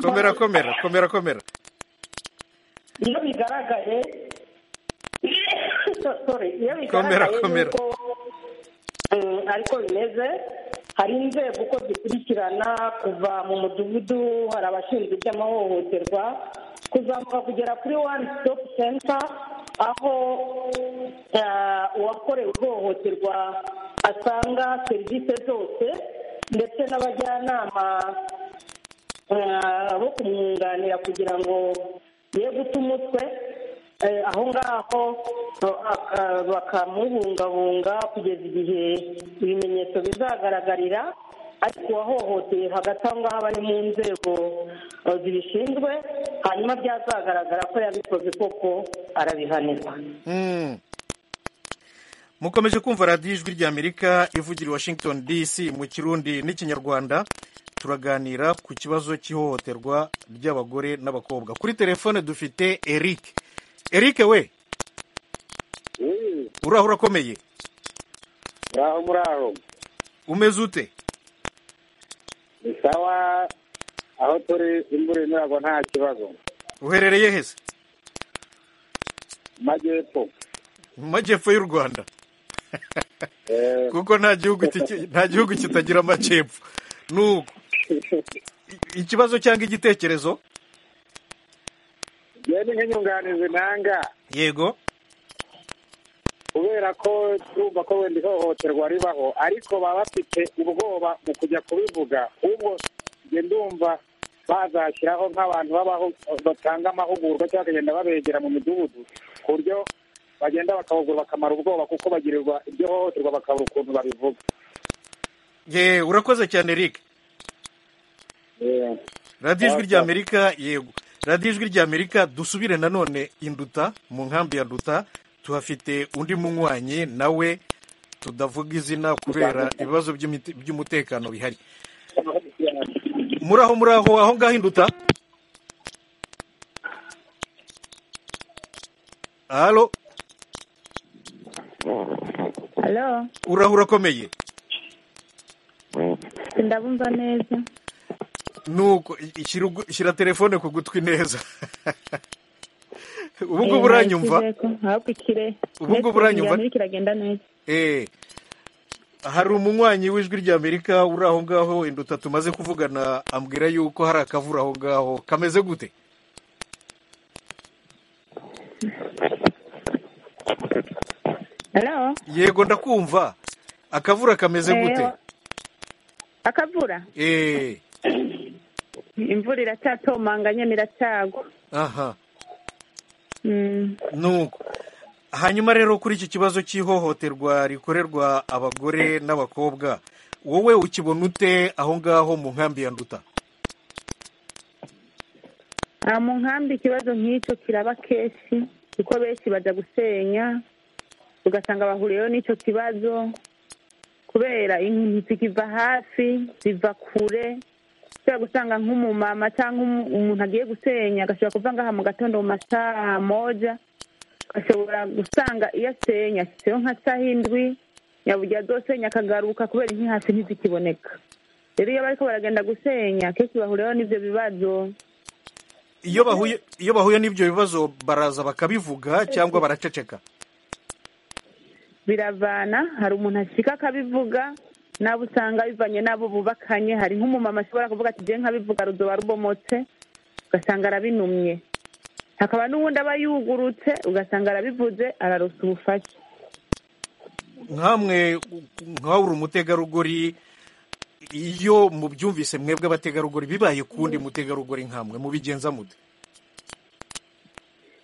komera komera komera komera iyo bigaragaye Sorry, iyo Komera, bigaragaye komera. yuko mm, ariko bimeze hari inzego uko zikurikirana kuva mu mudugudu hari abashinzwe iby'amahohoterwa kuzamuka kugera kuri one stop center aho eh, uwakorewe ihohoterwa asanga serivisi zose ndetse n'abajyanama eh, bo kumwunganira kugira ngo ye guta umutwe eh, aho ngaho eh, aka- bakamuhungabunga kugeza igihe ibimenyetso bizagaragarira ariko uwahohoteye hagati aho ngaho aba ari mu nzego eh, zibishinzwe hanyuma byazagaragara ko yabikoze koko arabihanirwa Mm. mukomeje kumva radiyo ijwi ry'amerika ivugira i washington dc mu kirundi n'ikinyarwanda turaganira ku kibazo cy'ihohoterwa ry'abagore n'abakobwa kuri telefone dufite eric eric we uraho urakomeye muraho muraho umeze ute ni sawa aho turi imvura inyuragwa nta kibazo uherereye hese Mu majyepfo mu majyepfo y'u rwanda Eh, kuko nta gihugu kiki- nta gihugu kitagira amajyepfo ni uko I- ikibazo cyangwa igitekerezo yewe ni nk'inyunganizi nanga yego kubera ko turumva ko wenda ihohoterwa ribaho ariko baba bafite ubwoba mu kujya kubivuga ahubwo njye ndumva bazashyiraho nk'abantu babaho- batanga amahugurwa cyangwa bakagenda babegera mu midugudu ku buryo bagenda bakabagura bakamara ubwoba kuko bagirirwa iryo hohoterwa bakabura ukuntu babivuga ye urakoze cyane eric Eh, radiyo ijwi rya Awesome. amerika yego radiyo ijwi rya amerika dusubire nanone induta mu nkambi ya nduta tuhafite undi munywanyi nawe tudavuga izina kubera ibibazo by'imite- by'umutekano bihari muraho muraho aho ngaho induta halo halo uraho urakomeye ndabumva neza nuko i- shyira ugu- shyira telefone ku gutwi neza ubu ngubu Eh, uranyumva nayishyizeko, ahubwo ikire Ubu ngubu uranyumva? Network iragenda neza Eh, hari umunywanyi w'ijwi ry'amerika uri aho ngaho induta tumaze kuvugana ambwira yuko hari akavura aho ngaho kameze gute halo yego ndakumva akavura kameze Eh, gute akavura Eh, imvura iracyatomanga nyine iracyagwa aha Mm. nuko hanyuma rero kuri iki kibazo cy'ihohoterwa rikorerwa abagore n'abakobwa wowe ukibona ute aho ngaho mu nkambi ya nduta Ah, mu nkambi ikibazo nk'icyo kiraba kenshi kuko benshi bajya gusenya ugasanga bahuriyeho n'icyo kibazo kubera inkwi zikiva hafi ziva kure ushobora gusanga nk'umumama cyangwa umu- umuntu agiye gusenya agashobora kuva ngaha mu gatondo mu masaha moja ashobora gusanga iyo asenya ashyizeho nka saha indwi yabugira azosenya akagaruka kubera inkwi hasi ntizikiboneka rero iyo bariko baragenda gusenya kenshi bahuriraho n'ivyo bibazo iyo bahuye iyo bahuye n'ibyo bibazo baraza bakabivuga cyangwa baraceceka biravana hari umuntu ashika akabivuga nabo usanga bivanye n'abo bubakanye hari nk'umumama ashobora kuvuga ati je nkabivuga ruzoba rubomotse ugasanga arabinumye hakaba n'uwundi aba yugurutse ugasanga arabivuze ararosa ubufasha nkamwe nkawe uri umutegarugori iyo mubyumvise mwebwe abategarugori bibaye kundi mutegarugori nkamwe mubigenza mute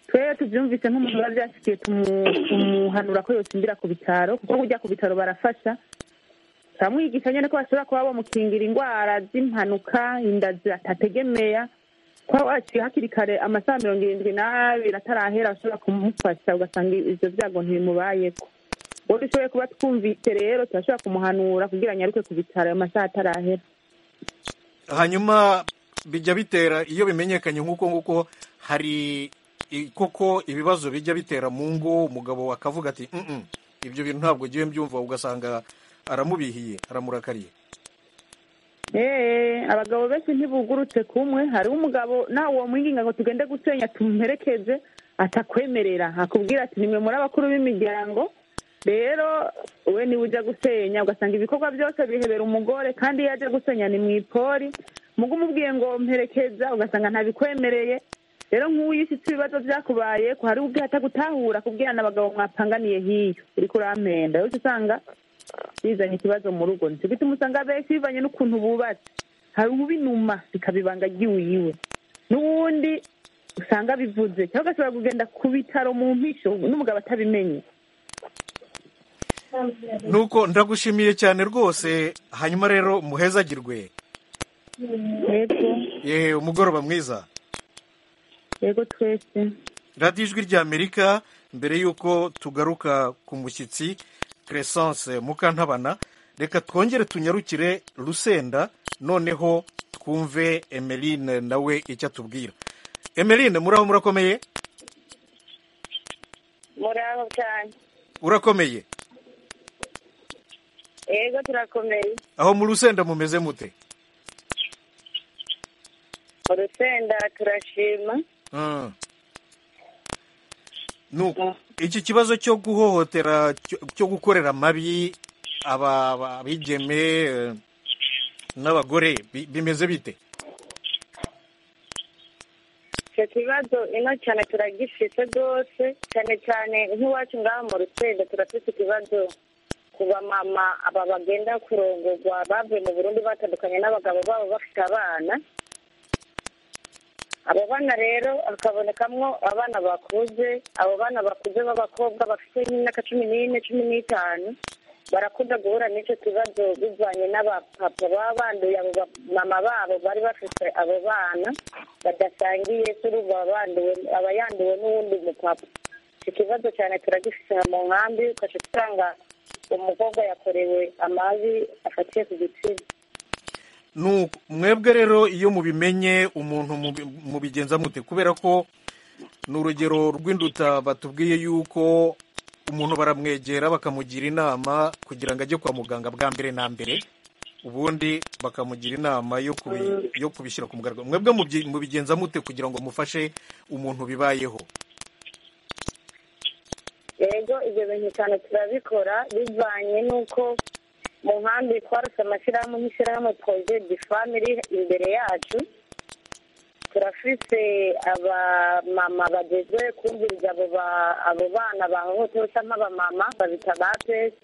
twebwe tubyumvise nk'umuntu biba byashikiye tumu- tumuhanura ko yosindira ku bitaro kuko kujya ku bitaro barafasha turamwigisha nyine ko bashobora kuba bamukingira indwara z'impanuka inda zitategemeya kuba waciye hakiri kare amasaha mirongo irindwi n'abiri atarahera bashobora kumufasha ugasanga ibyo byago ntibimubayeko uwo dushoboye kuba twumvise rero turashobora kumuhanura kugira anyaruke ku bitaro ayo masaha atarahera hanyuma bijya bitera iyo bimenyekanye nk'uko nguko hari i- koko ibibazo bijya bitera mu ngo umugabo akavuga ati "Mm-mm, ibyo bintu ntabwo ngiye mbyumva ugasanga aramubihiye aramurakariye Eh, abagabo benshi ntibugurutse kumwe hariho umugabo nawe uwo mwinginga ngo tugende gusenya tumuherekeze atakwemerera akubwira ati nimwe muri abakuru b'imiryango rero we niwe ujya gusenya ugasanga ibikorwa byose bihebera umugore kandi iyo aje gusenya ni mu ipori mugo umubwiye ngo mperekeza ugasanga ntabikwemereye rero nk'uwo yisitse ibibazo byakubaye ko hari ubwiye atagutahura kubwirana abagabo mwapanganiye hiyo uriko urampenda yose usanga bizanye ikibazo mu rugo nicyo gituma usanga benshi bivanye n'ukuntu bubatse hari ubinuma bikabibanga ry'iwiwe n'uwundi usanga bivuze cyangwa agashobora kugenda ku bitaro mu mpisho n'umugabo atabimenye nuko ndagushimiye cyane rwose hanyuma rero muhezagirwe yego yewe umugoroba mwiza yego twese radiyo ijwi ry'amerika mbere y'uko tugaruka ku mushyitsi Crescence mukantabana reka twongere tunyarukire rusenda noneho twumve emeline nawe icyo atubwira emeline muraho murakomeye muraho cyane urakomeye yego turakomeye aho mu rusenda mumeze mute urusenda turashima Mm. nuko iki kibazo cyo guhohotera cyo- cyo gukorera amabi aba aba- abigeme eh, n'abagore bi- bimeze bite icyo kibazo ino cyane turagifite rwose cyane cyane nk'iwacu ngaha mu rusenda turafite ikibazo ku bamama aba bagenda kurongorwa bavuye mu burundi batandukanye n'abagabo babo bafite abana abo bana rero hakabonekamwo abana bakuze abo bana bakuze b'abakobwa bafite nk'imyaka cumi n'ine cumi n'itanu barakunda guhura n'icyo kibazo bivanye n'abapapa baba banduye abo bamama babo bari bafite abo bana badasangiye kuri ubu baba banduwe- aba yanduwe n'uwundi mupapa icyo kibazo cyane turagifite aha mu nkambi ukaca usanga umukobwa yakorewe amabi afatiye ku gitsina Nuko, mwebwe rero iyo mubimenye umuntu mubi- mubigenza mute kubera ko ni urugero rw'induta batubwiye yuko umuntu baramwegera bakamugira inama kugira ngo ajye kwa muganga bwa mbere na mbere ubundi bakamugira inama yo kubi- yo kubishyira ku mugaragaro mwebwe mubyi- mubigenza mute kugira ngo mufashe umuntu bibayeho rero ibyo bintu cyane turabikora bivanye n'uko mu nkambi twaruse amashyirahamwe nk'ishyirahamwe projet du family imbere yacu turafise abamama bageze kumviriza abo ba- abo bana bahohotewe cyangwa abamama babita ba pesi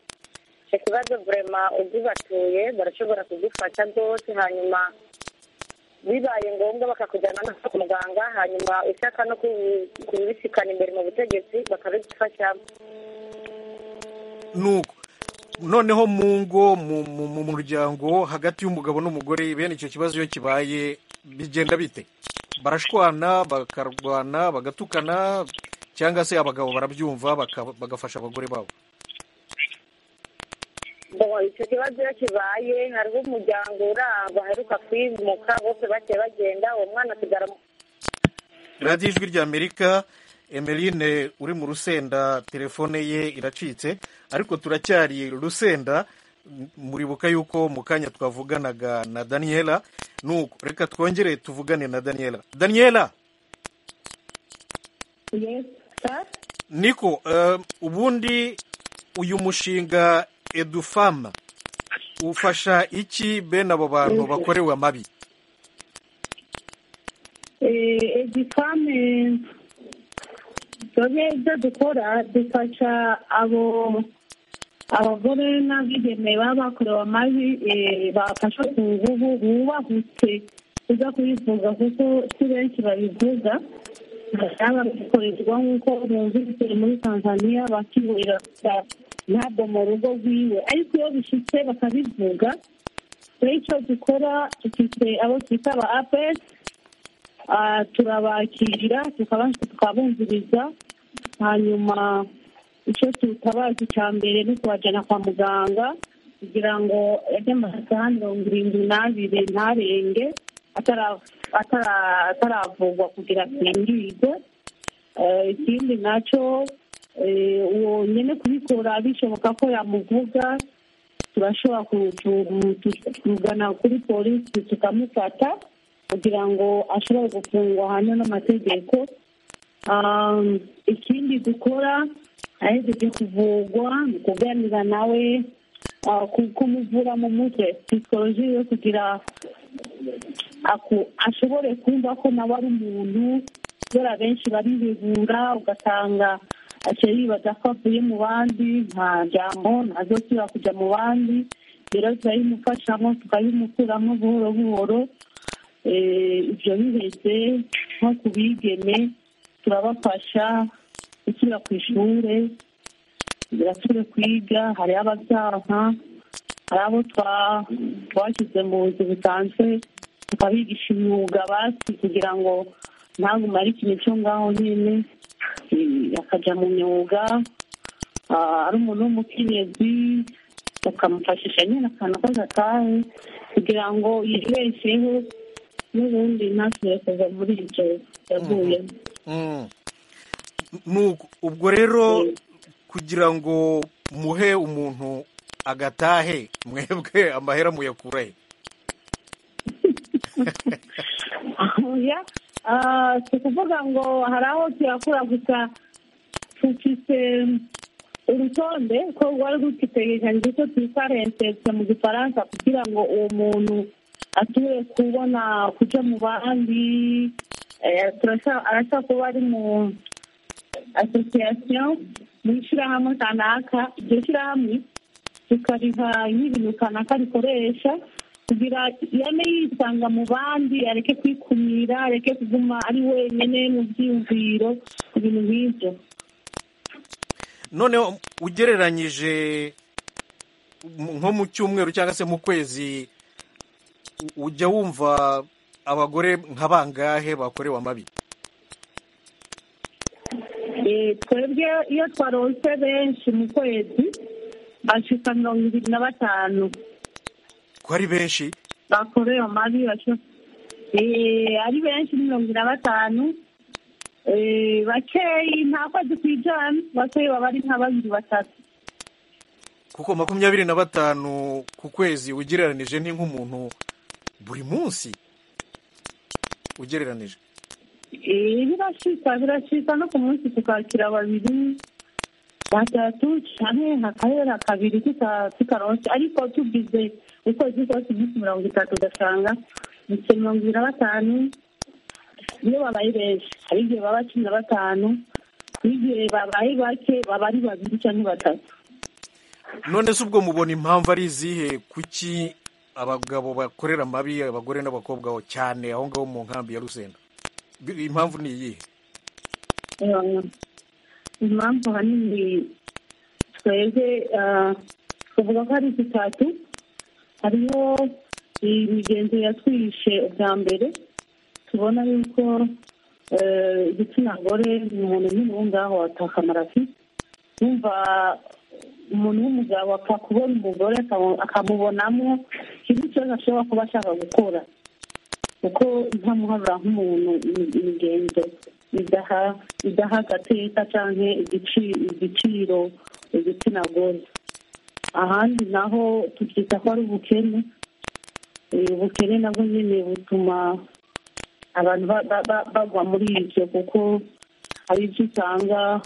icyo kibazo vurema ugibatuye barashobora kugifata rwose hanyuma bibaye ngombwa bakakujyana no kwa muganga hanyuma ushaka no kubi- kubisikana imbere mu butegetsi bakabigufashamo nuko noneho mu ngo mu- mu mu muryango hagati y'umugabo n'umugore bene icyo kibazo iyo kibaye bigenda bite barashwana bakarwana bagatukana cyangwa se abagabo barabyumva baka- bagafasha abagore babo Bon, icyo kibazo iyo kibaye hariho umuryango urangwa aheruka kwimuka bose bagiye bagenda uwo mwana asigara mu- radiyo ijwi ry'amerika emeline uri mu rusenda telefone ye iracitse ariko turacyari rusenda muribuka yuko mu kanya twavuganaga na daniyela nuko reka twongere tuvugane na daniyela daniyela niko eh, ubundi uyu mushinga edufama ufasha iki bene abo bantu bakorewe amabi egifame twebwe ibyo dukora dufasha abo abagore n'abigeme baba bakorewe amabi eh, bafashwe ku nguvu bubahutse kuza kuyivuga kuko si benshi babivuga baba babikorerwa nk'uko bumvise muri tanzania bakiburira ntabwo mu rugo rwiwe ariko iyo bishyitse bakabivuga rero icyo dukora dufite abo twita aba apesi Ah, turabakira tukabasha tukabumviriza hanyuma icyo tutabazi cya mbere ni ukubajyana kwa muganga kugira ngo ajye amasaha mirongo irindwi n'abiri ntarenge atara- atara- ataravugwa kugira asimbize Eh, ikindi nacyo eh, uwo nyine kubikora bishoboka ko yamuvuga turashobora ku- tu- tu- kugana kuri polisi tukamufata kugira ngo ashobore gufungwa hanyuma n'amategeko Um, ikindi dukora aheze byo kuvugwa ni ukuganira nawe ah, ku- kumuvura mu mutwe psychologie yo kugira aku- ashobore kumva ko nawe ari umuntu kubera benshi barihebura ugasanga aciye yibaza ko avuye mu bandi nta jambo ntazosubira kujya mu bandi rero turayimufashamo tukayimukuramo buhoro buhoro Eh, ibyo biheze nko ku bigeme turabafasha gusubira ku ishuri birasubire kwiga hariho ababyaha hari abo twa- twashyize mu nzu busanzwe tukabigisha imyuga basi kugira ngo ntagume ari ikintu cyo ngaho nyine eh, akajya mu myuga ah, ari umuntu w'umukenyezi bakamufashisha nyine akantu k'agatahe kugira ngo yibesheho n'ubundi ntasubire kuva muri ibyo yaguyemo Mm. Nuko ubwo rero kugira ngo muhe umuntu agatahe mwebwe amahera muyakura he oya ah, si ukuvuga ngo hari aho tuyakura gusa dufite urutonde ko rwari rutegekanyije ko twita rensetse mu gifaransa kugira ngo uwo muntu ature kubona kujya mu bandi eh, turashaka- arashaka kuba ari mu asosiyasiyo mu ishyirahamwe kanaka iryo shyirahamwe tukariha nk'ibintu kanaka rikoresha kugira yane yisanga mu bandi areke kwikumira areke kuguma ari wenyine mu byiyumviro ibintu nk'ibyo noneho ugereranyije mu- nko mu cyumweru cyangwa se mu kwezi u- ujya wumva abagore nka bangahe bakorewe amabi Eh, twebwe iyo twaronse benshi mu kwezi bashika mirongo ibiri na batanu ko ari benshi bakorewe amabi basho- Eh, ari benshi ni mirongo ibiri na batanu Eh, bakeyi nta kwezi kwijana bakeyi baba ari nka babiri batatu kuko makumyabiri na batanu ku kwezi ugereranije ni nk'umuntu buri munsi ugereranije Eh, birashika birashika no ku munsi tukakira babiri batatu canke hakahera kabiri tuta- tutaronse ariko tugize ukwezi kose iminsi mirongo itatu ugasanga ibise mirongo ibiri na batanu iyo babaye benshi hari igihe baba cumi na batanu n'igihe babaye bake baba ari babiri canke batatu none se ubwo mubona impamvu ari izihe kuki abagabo bakorera amabi abagore n'abakobwa aho cyane aho ngaho mu nkambi ya rusenda Bi- impamvu ni iyihe Eh, impamvu hanini twebwe ah, tuvuga ko ari zitatu hariho imigenzo yatwishe ubwa mbere tubona yuko eh, igitsina gore umuntu nyine uwo ngaho watakamara afite wumva umuntu w'umugabo apfa kubona umugore akamu- akamubonamo ikintu cyose ashobora kuba ashaka gukora kuko ntamuharura nk'umuntu imi- imigenzo idaha idaha agateka cyangwa igiciro igitsina gore ahandi naho tukita ko ari ubukene Eh, ubukene nabwo nyine butuma abantu ba- ba- ba- bagwa muri ibyo kuko hari ibyo usanga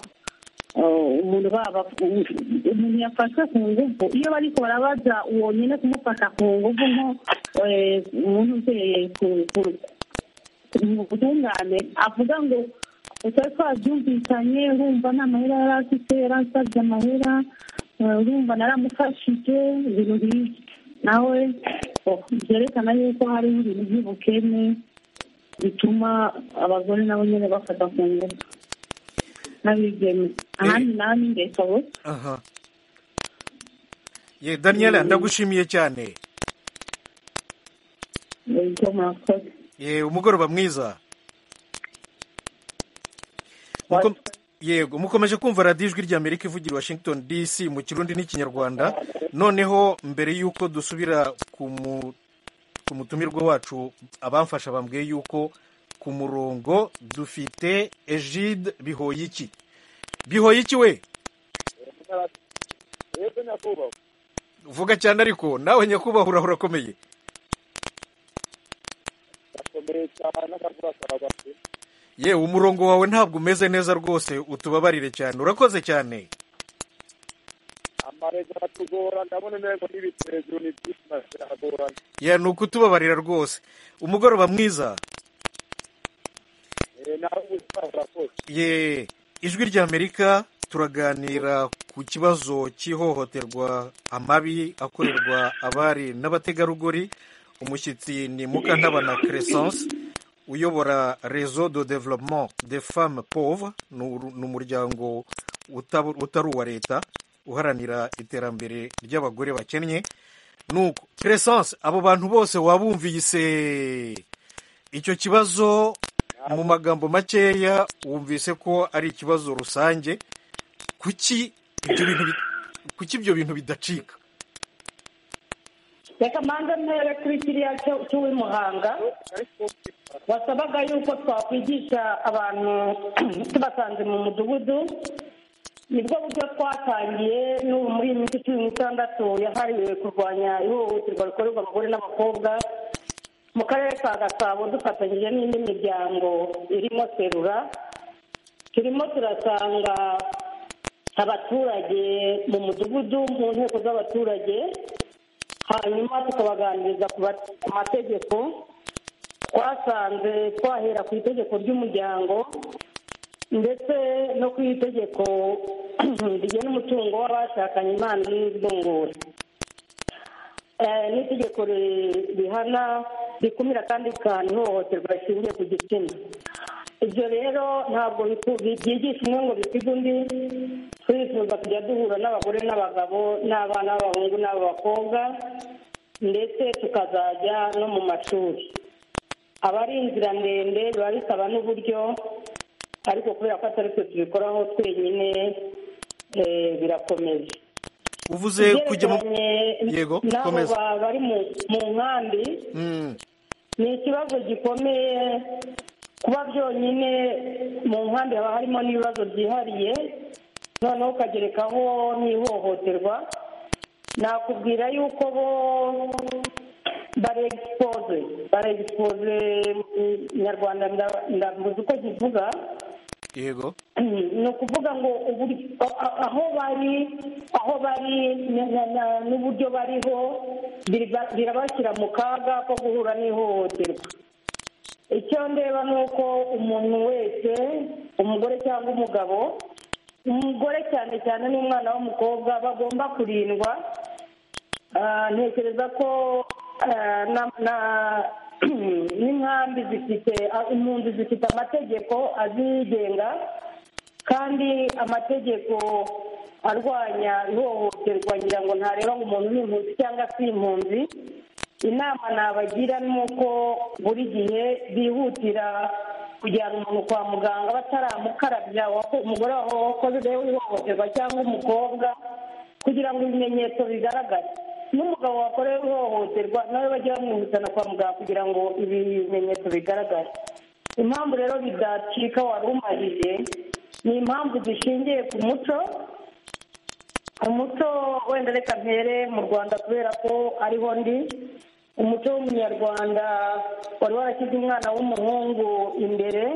eh, umuntu baba umuntu yafashwe ku ngufu iyo bariko barabaza uwo nyine kumufata ku ngufu nko eh, umuntu uzeye ku- ku- mu butungane avuga ngo utari twabyumvikanye urumva nta mahera yari afite yari asabye amahera eh, urumva naramufashije ibintu nk'ibyo nawe oh, byerekana yuko hariho ibintu by'ubukene bituma abagore nabo nyine bafata ku ngufu n'abigeme ahandi nawe ni ingeso gusa aha ye daniela ndagushimiye cyane ibyo murakoze ye umugoroba mwiza Muko- yego mukomeje kumva radiyo ijwi ry'amerika ivugira i washington dc mu kirundi n'ikinyarwanda noneho mbere y'uko dusubira ku mu- ku mutumirwa wacu abamfasha bambwiye yuko ku murongo dufite egide bihoyiki bihoyiki we yego nyakubahwa vuga cyane ariko nawe nyakubahwa urahura akomeye gakomeye cyane n'akavura karagwa pe yewe umurongo wawe ntabwo umeze neza rwose utubabarire cyane urakoze cyane amarezi aratugora ndabona intego n'ibiti hejuru ni byinshi na biragorana ya ni ukutubabarira rwose umugoroba mwiza Eh, nawe ubuzima burakoze ye ijwi ry'amerika turaganira ku kibazo cy'ihohoterwa amabi akorerwa abari n'abategarugori umushyitsi ni mukantabana crescence uyobora rezo de developement de femme pauvre ni uru- ni umuryango utab- utari uwa leta uharanira iterambere ry'abagore bakennye nuko crescence abo bantu bose wabumvise icyo kibazo mu magambo makeya wumvise ko ari ikibazo rusange kuki ibyo bintu bi- kuki ibyo bintu bidacika reka mbanze mpere kuri kiriya cyo- cy'uw'imuhanga wasabaga yuko twakwigisha abantu tubasanze mu mudugudu nibwo buryo twatangiye n'ubu muri iyi minsi cumi n'itandatu yahariwe kurwanya ihohoterwa rikorerwa abagore n'abakobwa mu karere ka gasabo dufatanyije n'indi miryango irimo serura turimo turasanga abaturage mu mudugudu mu nteko z'abaturage hanyuma tukabaganiriza ku ba- ku mategeko twasanze twahera ku itegeko ry'umuryango ndetse no ku itegeko rigena umutungo w'abashakanye impano n'ivungura Eh, n'itegeko ri- rihana rikumira kandi rikahana ihohoterwa rishingiye ku gitsina ibyo rero ntabwo biku- byigisha umwe ngo bisiga undi twifuza kujya duhura n'abagore n'abagabo n'abana b'abahungu n'ab'abakobwa ndetse tukazajya no mu mashuri aba ari inzira ndende biba bisaba n'uburyo ariko kubera ko atari twe tubikoraho twenyine eh, birakomeje uvuze kujya mu Ibyerekeranye yego n'abo komeza ba- bari mu mu nkambi Mm, ni ikibazo gikomeye kuba byonyine mu nkambi haba harimo n'ibibazo byihariye noneho ukagerekaho n'ihohoterwa nakubwira yuko bo baregisipoze baregisipoze mu nyarwanda nda- ndavuze uko kivuga yego ni ukuvuga ngo uburyo a- aho bari aho bari na- na- na- n'uburyo bariho biraba- birabashyira mu kaga ko guhura n'ihohoterwa icyo ndeba ni uko umuntu wese umugore cyangwa umugabo umugore cyane cyane n'umwana w'umukobwa bagomba kurindwa Ah, ntekereza ko ah, na- na- n'inkambi zifite ah, impunzi zifite amategeko azigenga kandi amategeko arwanya ihohoterwa ngira ngo ntareba ngo umuntu ni impunzi cyangwa si impunzi inama nabagira ni uko buri gihe bihutira kujyana umuntu kwa muganga bataramukarabya wako- umugore wakoze ihohoterwa cyangwa umukobwa kugira ngo ibimenyetso bigaragare n'umugabo wakorewe ihohoterwa nawe bajye bamwihutana kwa muganga kugira ngo ibi bimenyetso bigaragare impamvu rero bidacika wari umarije ni impamvu zishingiye ku muco umuco wenda reka mpere mu rwanda kubera ko ariho ndi umuco w'umunyarwanda wari warashyize umwana w'umuhungu imbere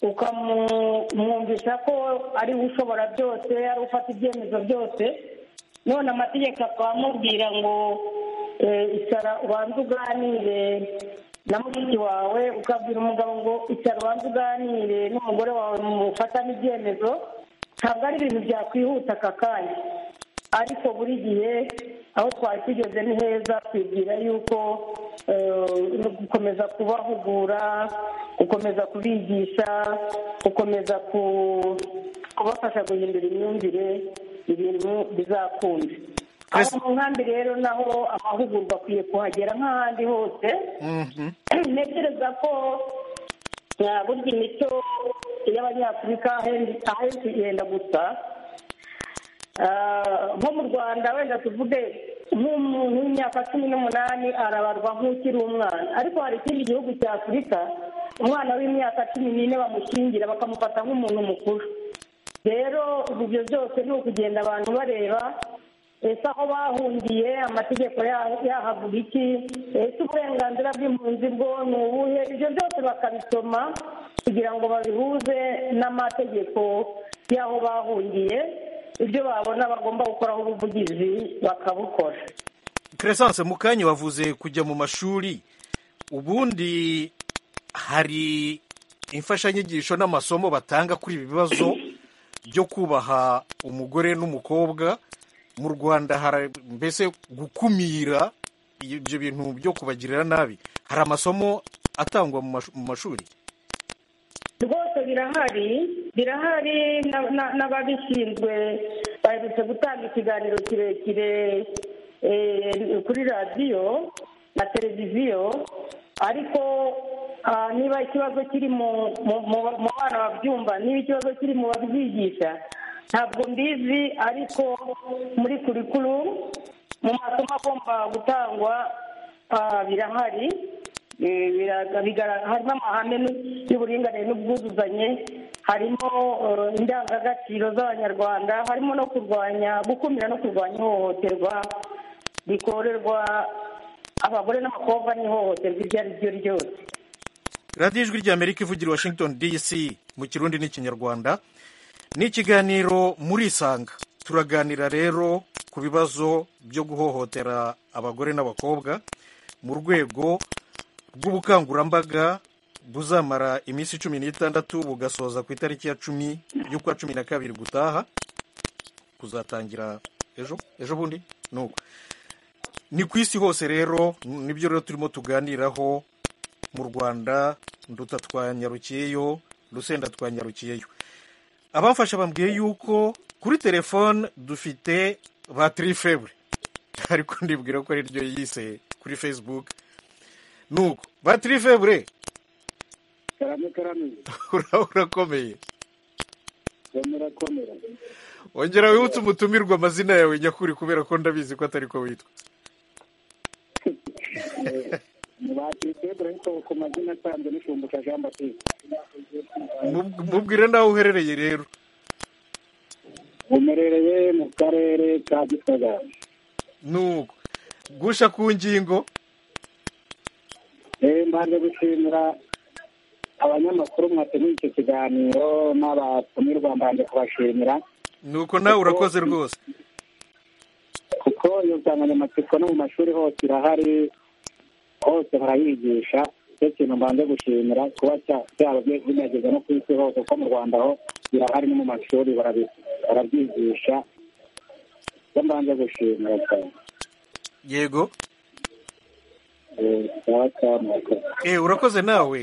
ukamwumvisha ko ari we ushobora byose ari we ufata ibyemezo byose none amategeko akamubwira ngo eh, icara ubanze uganire na mushiki wawe ukabwira umugabo ngo icara ubanze uganire n'umugore wawe mufatane ibyemezo ntabwo ari ibintu byakwihuta aka kanya ariko buri gihe aho twari tugeze ni heza twibwira yuko eh, no gukomeza kubahugura gukomeza kubigisha gukomeza ku- kubafasha guhindura imyumvire ibintu bizakunda aho mu nkambi rero naho amahugurwa akwiye kuhagera nk'ahandi hose ntekereza ko eh, burya imico y'abanyafurika ahenshi ahenshi igenda gusa Ah, nko mu rwanda wenda tuvuge nk'umuntu w'imyaka cumi n'umunani arabarwa nk'ukiri umwana ariko hari ikindi gihugu cya afurika umwana w'imyaka cumi n'ine bamushyingira bakamufata nk'umuntu mukuru rero ibyo byose ni ukugenda abantu bareba ese aho bahungiye amategeko ya- yahavuga iki ese uburenganzira bw'impunzi bwo ni ubuhe ibyo byose bakabisoma kugira ngo babihuze n'amategeko y'aho bahungiye ibyo babona bagomba gukoraho ubuvugizi bakabukora keresanse mu kanya wavuze kujya mu mashuri ubundi hari imfashanyigisho n'amasomo batanga kuri ibi bibazo byo kubaha umugore n'umukobwa mu rwanda hari mbese gukumira ibyo bintu byo kubagirira nabi hari amasomo atangwa mu mash- mu mashuri rwose birahari birahari na- na- n'ababishinzwe baherutse gutanga ikiganiro kirekire eh, kuri radiyo na televiziyo ariko ah, niba ikibazo kiri mu mu- mu- mu bana babyumva niba ikibazo kiri mu babyigisha ntabwo mbizi ariko muri kurikuru mu masomo agomba gutangwa ah, birahari Eh, biraga- bigara- harimo amahame n'u- y'uburinganire n'ubwuzuzanye harimo eh, indangagaciro z'abanyarwanda harimo no kurwanya gukumira no kurwanya ihohoterwa rikorerwa abagore n'abakobwa n'ihohoterwa iryo ari ryo ryose radiyo ijwi ry'amerika ivugira i washington dc mu kirundi n'ikinyarwanda ni ikiganiro muri isanga turaganira rero ku bibazo byo guhohotera abagore n'abakobwa mu rwego rw'ubukangurambaga buzamara iminsi cumi n'itandatu bugasoza ku itariki ya cumi y'ukwa cumi na kabiri gutaha kuzatangira ejo ejo bundi nuko ni ku isi hose rero nibyo rero turimo tuganiraho mu rwanda nduta twanyarukiyeyo rusenda twanyarukiyeyo abafasha bambwiye yuko kuri telefone dufite batiri febure ariko ndibwira ko ari ryo yise kuri facebook nuko batiri febure karame karame uraba urakomeye murakomera ongera wibutse umutumirwa amazina yawe nyakuri kubera ko ndabizi ko atari ko witwa bakitebura ariko ku mazina asanzwe n'ishumbusha jean baptiste Mub- mubwire n'aho uherereye rero umerereye mu karere ka gisagara nuko gusha ku ngingo Eh, mbanje gushimira abanyamakuru mwateguye icyo kiganiro n'abatumirwa mbanje kubashimira nuko nawe urakoze rwose kuko iyo nsanganyamatsiko no mu mashuri hose irahari hose barayigisha icyo kintu mbanze gushimira kuba cya- byaba bye- binageza no ku isi hose kuko mu rwanda ho birahari no mu mashuri barabi- barabyigisha icyo mbanze gushimira cyane yego Eh, sawa cyane murakoze. eh urakoze nawe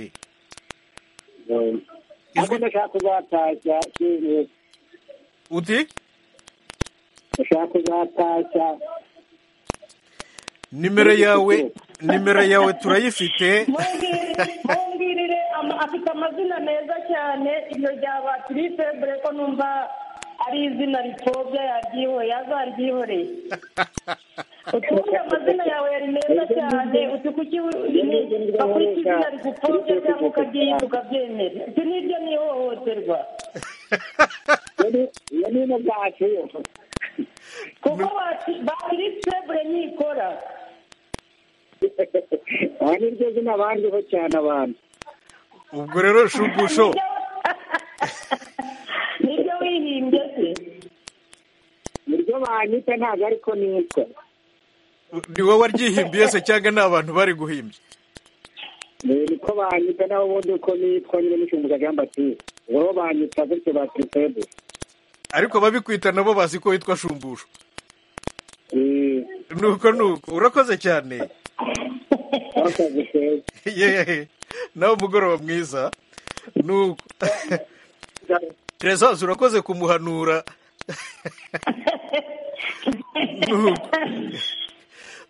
Eh, ariko ndashaka kuzatashya eh, uti ndashaka kuzatashya nimero yawe nimero yawe turayifite mumbwirire ama- afite amazina meza cyane iryo rya batiri febure ko numva ari izina ripfobya yaryihoreye azaryihoreye utuvuge amazina yawe yari meza cyane uti kuki bakurika izina rigupfobya cyangwa ukaryita ukabyemera uti niryo ni ihohoterwa iyo ni ino bwacu kuko bakiritse buri nikora aha ni ryo zina bandweho cyane abantu ubwo rero shugusho nibyo wihimbye se ni ryo banyita ntabwo ariko nitwa ni wowe waryihimbiye se cyangwa ni abantu bari guhimbya Eh, niko banyita nawe ubundi uko nitwa nyine mucunguza jean batiste ubwo bo banyita gutyo batitebe ariko ababikwita nabo bazi ko witwa shumbusho nuko nuko urakoze cyane yehe nawe umugoroba mwiza nuko teresazi urakoze kumuhanura nuko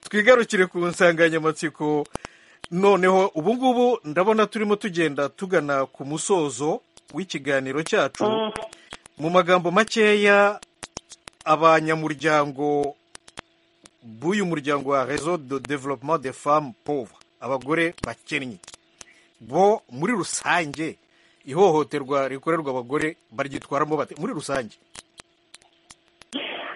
twigarukire ku nsanganyamatsiko noneho ubu ngubu ndabona turimo tugenda tugana ku musozo w'ikiganiro cyacu mu magambo makeya abanyamuryango b'uyu muryango wa rezo de developement de femme pauvre abagore bakennye bo muri rusange ihohoterwa rikorerwa abagore baryitwaramo bate muri rusange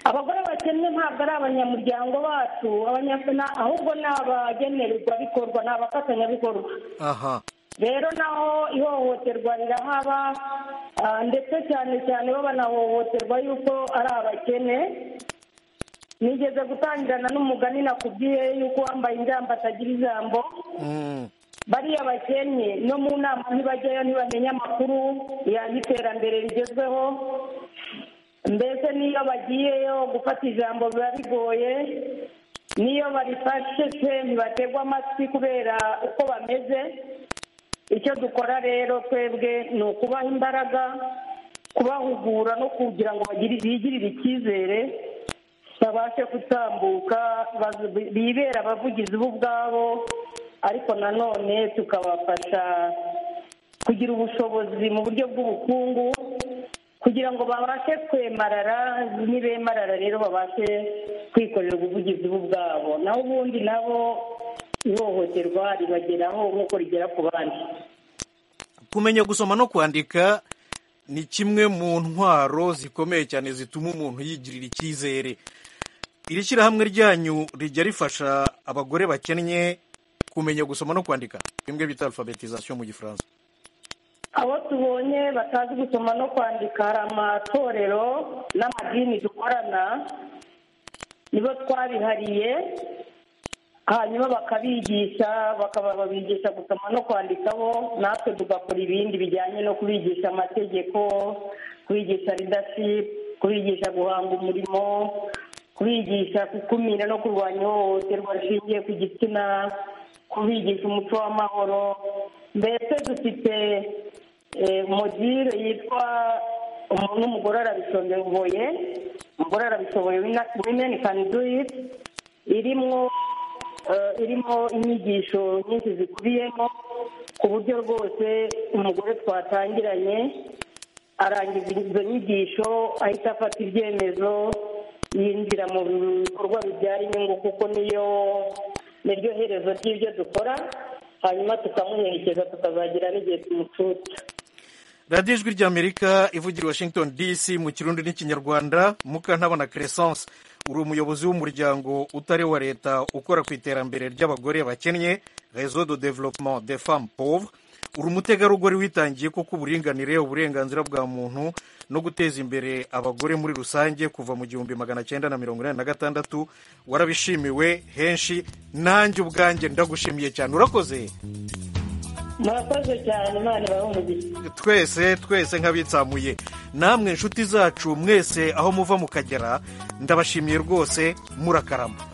abagore bakennye ntabwo ari abanyamuryango bacu abanyafuna ahubwo ni abagenerwa bikorwa ni abafatanyabikorwa aha rero naho ihohoterwa rirahaba ah, ndetse cyane cyane bo banahohoterwa yuko ari abakene nigeze gutangirana n'umugani nakubwiye yuko uwambaye injyamba atagira ijambo bariya bakennye no mu nama ntibajyayo ntibamenya amakuru y'iterambere rigezweho mbese n'iyo bagiyeyo gufata ijambo biba bigoye n'iyo barifashe se ntibategwa amatwi kubera uko bameze icyo dukora rero twebwe ni ukubaha imbaraga kubahugura no kugira ngo bagire- bigirire icyizere babashe gutambuka bazi- bibere abavugizi bo ubwabo ariko nanone tukabafasha kugira ubushobozi mu buryo bw'ubukungu kugira ngo babashe kwemarara nibemarara rero babashe kwikorera ubuvugizi bo ubwabo naho ubundi nabo ihohoterwa ribageraho nk'uko rigera ku bandi kumenya gusoma no kwandika ni kimwe mu ntwaro zikomeye cyane zituma umuntu yigirira icyizere iri shyirahamwe ryanyu rijya rifasha abagore bakennye kumenya gusoma no kwandika bimwe bita alfabetizasiyo mu gifaransa abo tubonye batazi gusoma no kwandika hari amatorero n'amadini dukorana nibo twabihariye hanyuma bakabigisha bakaba babigisha gusoma no kwandika bo natwe tugakora ibindi bijyanye no kubigisha amategeko kubigisha leadership kubigisha guhanga umurimo kubigisha gukumira no kurwanya ihohoterwa rishingiye ku gitsina kubigisha umuco w'amahoro mbese dufite eh, modire yitwa umuntu n'umugore arabishoboye umugore arabishoboye women can do it irimwo eh, irimo inyigisho nyinshi zikubiyemo ku buryo rwose umugore twatangiranye arangiza izo nyigisho ahita afata ibyemezo yinjira mu bikorwa bibyara inyungu kuko niyo niryo herezo ry'ibyo dukora hanyuma tukamuherekeza tukazagira n'igihe tumucuca radiyo ijwi ry'amerika ivugira i washington dc mu kirundi n'ikinyarwanda mukantabana crescence uri umuyobozi w'umuryango utari wa leta ukora ku iterambere ry'abagore bakennye rezo de developement de femme pauvre uri umutegarugori witangiye kuko uburinganire uburenganzira bwa muntu no guteza imbere abagore muri rusange kuva mu gihumbi magana cyenda na mirongo inani na gatandatu warabishimiwe henshi nanjye ubwanjye ndagushimiye cyane urakoze murakoze cyane imana ibahe umugisha twese twese nk'abitsamuye namwe inshuti zacu mwese aho muva mukagera ndabashimiye rwose murakarama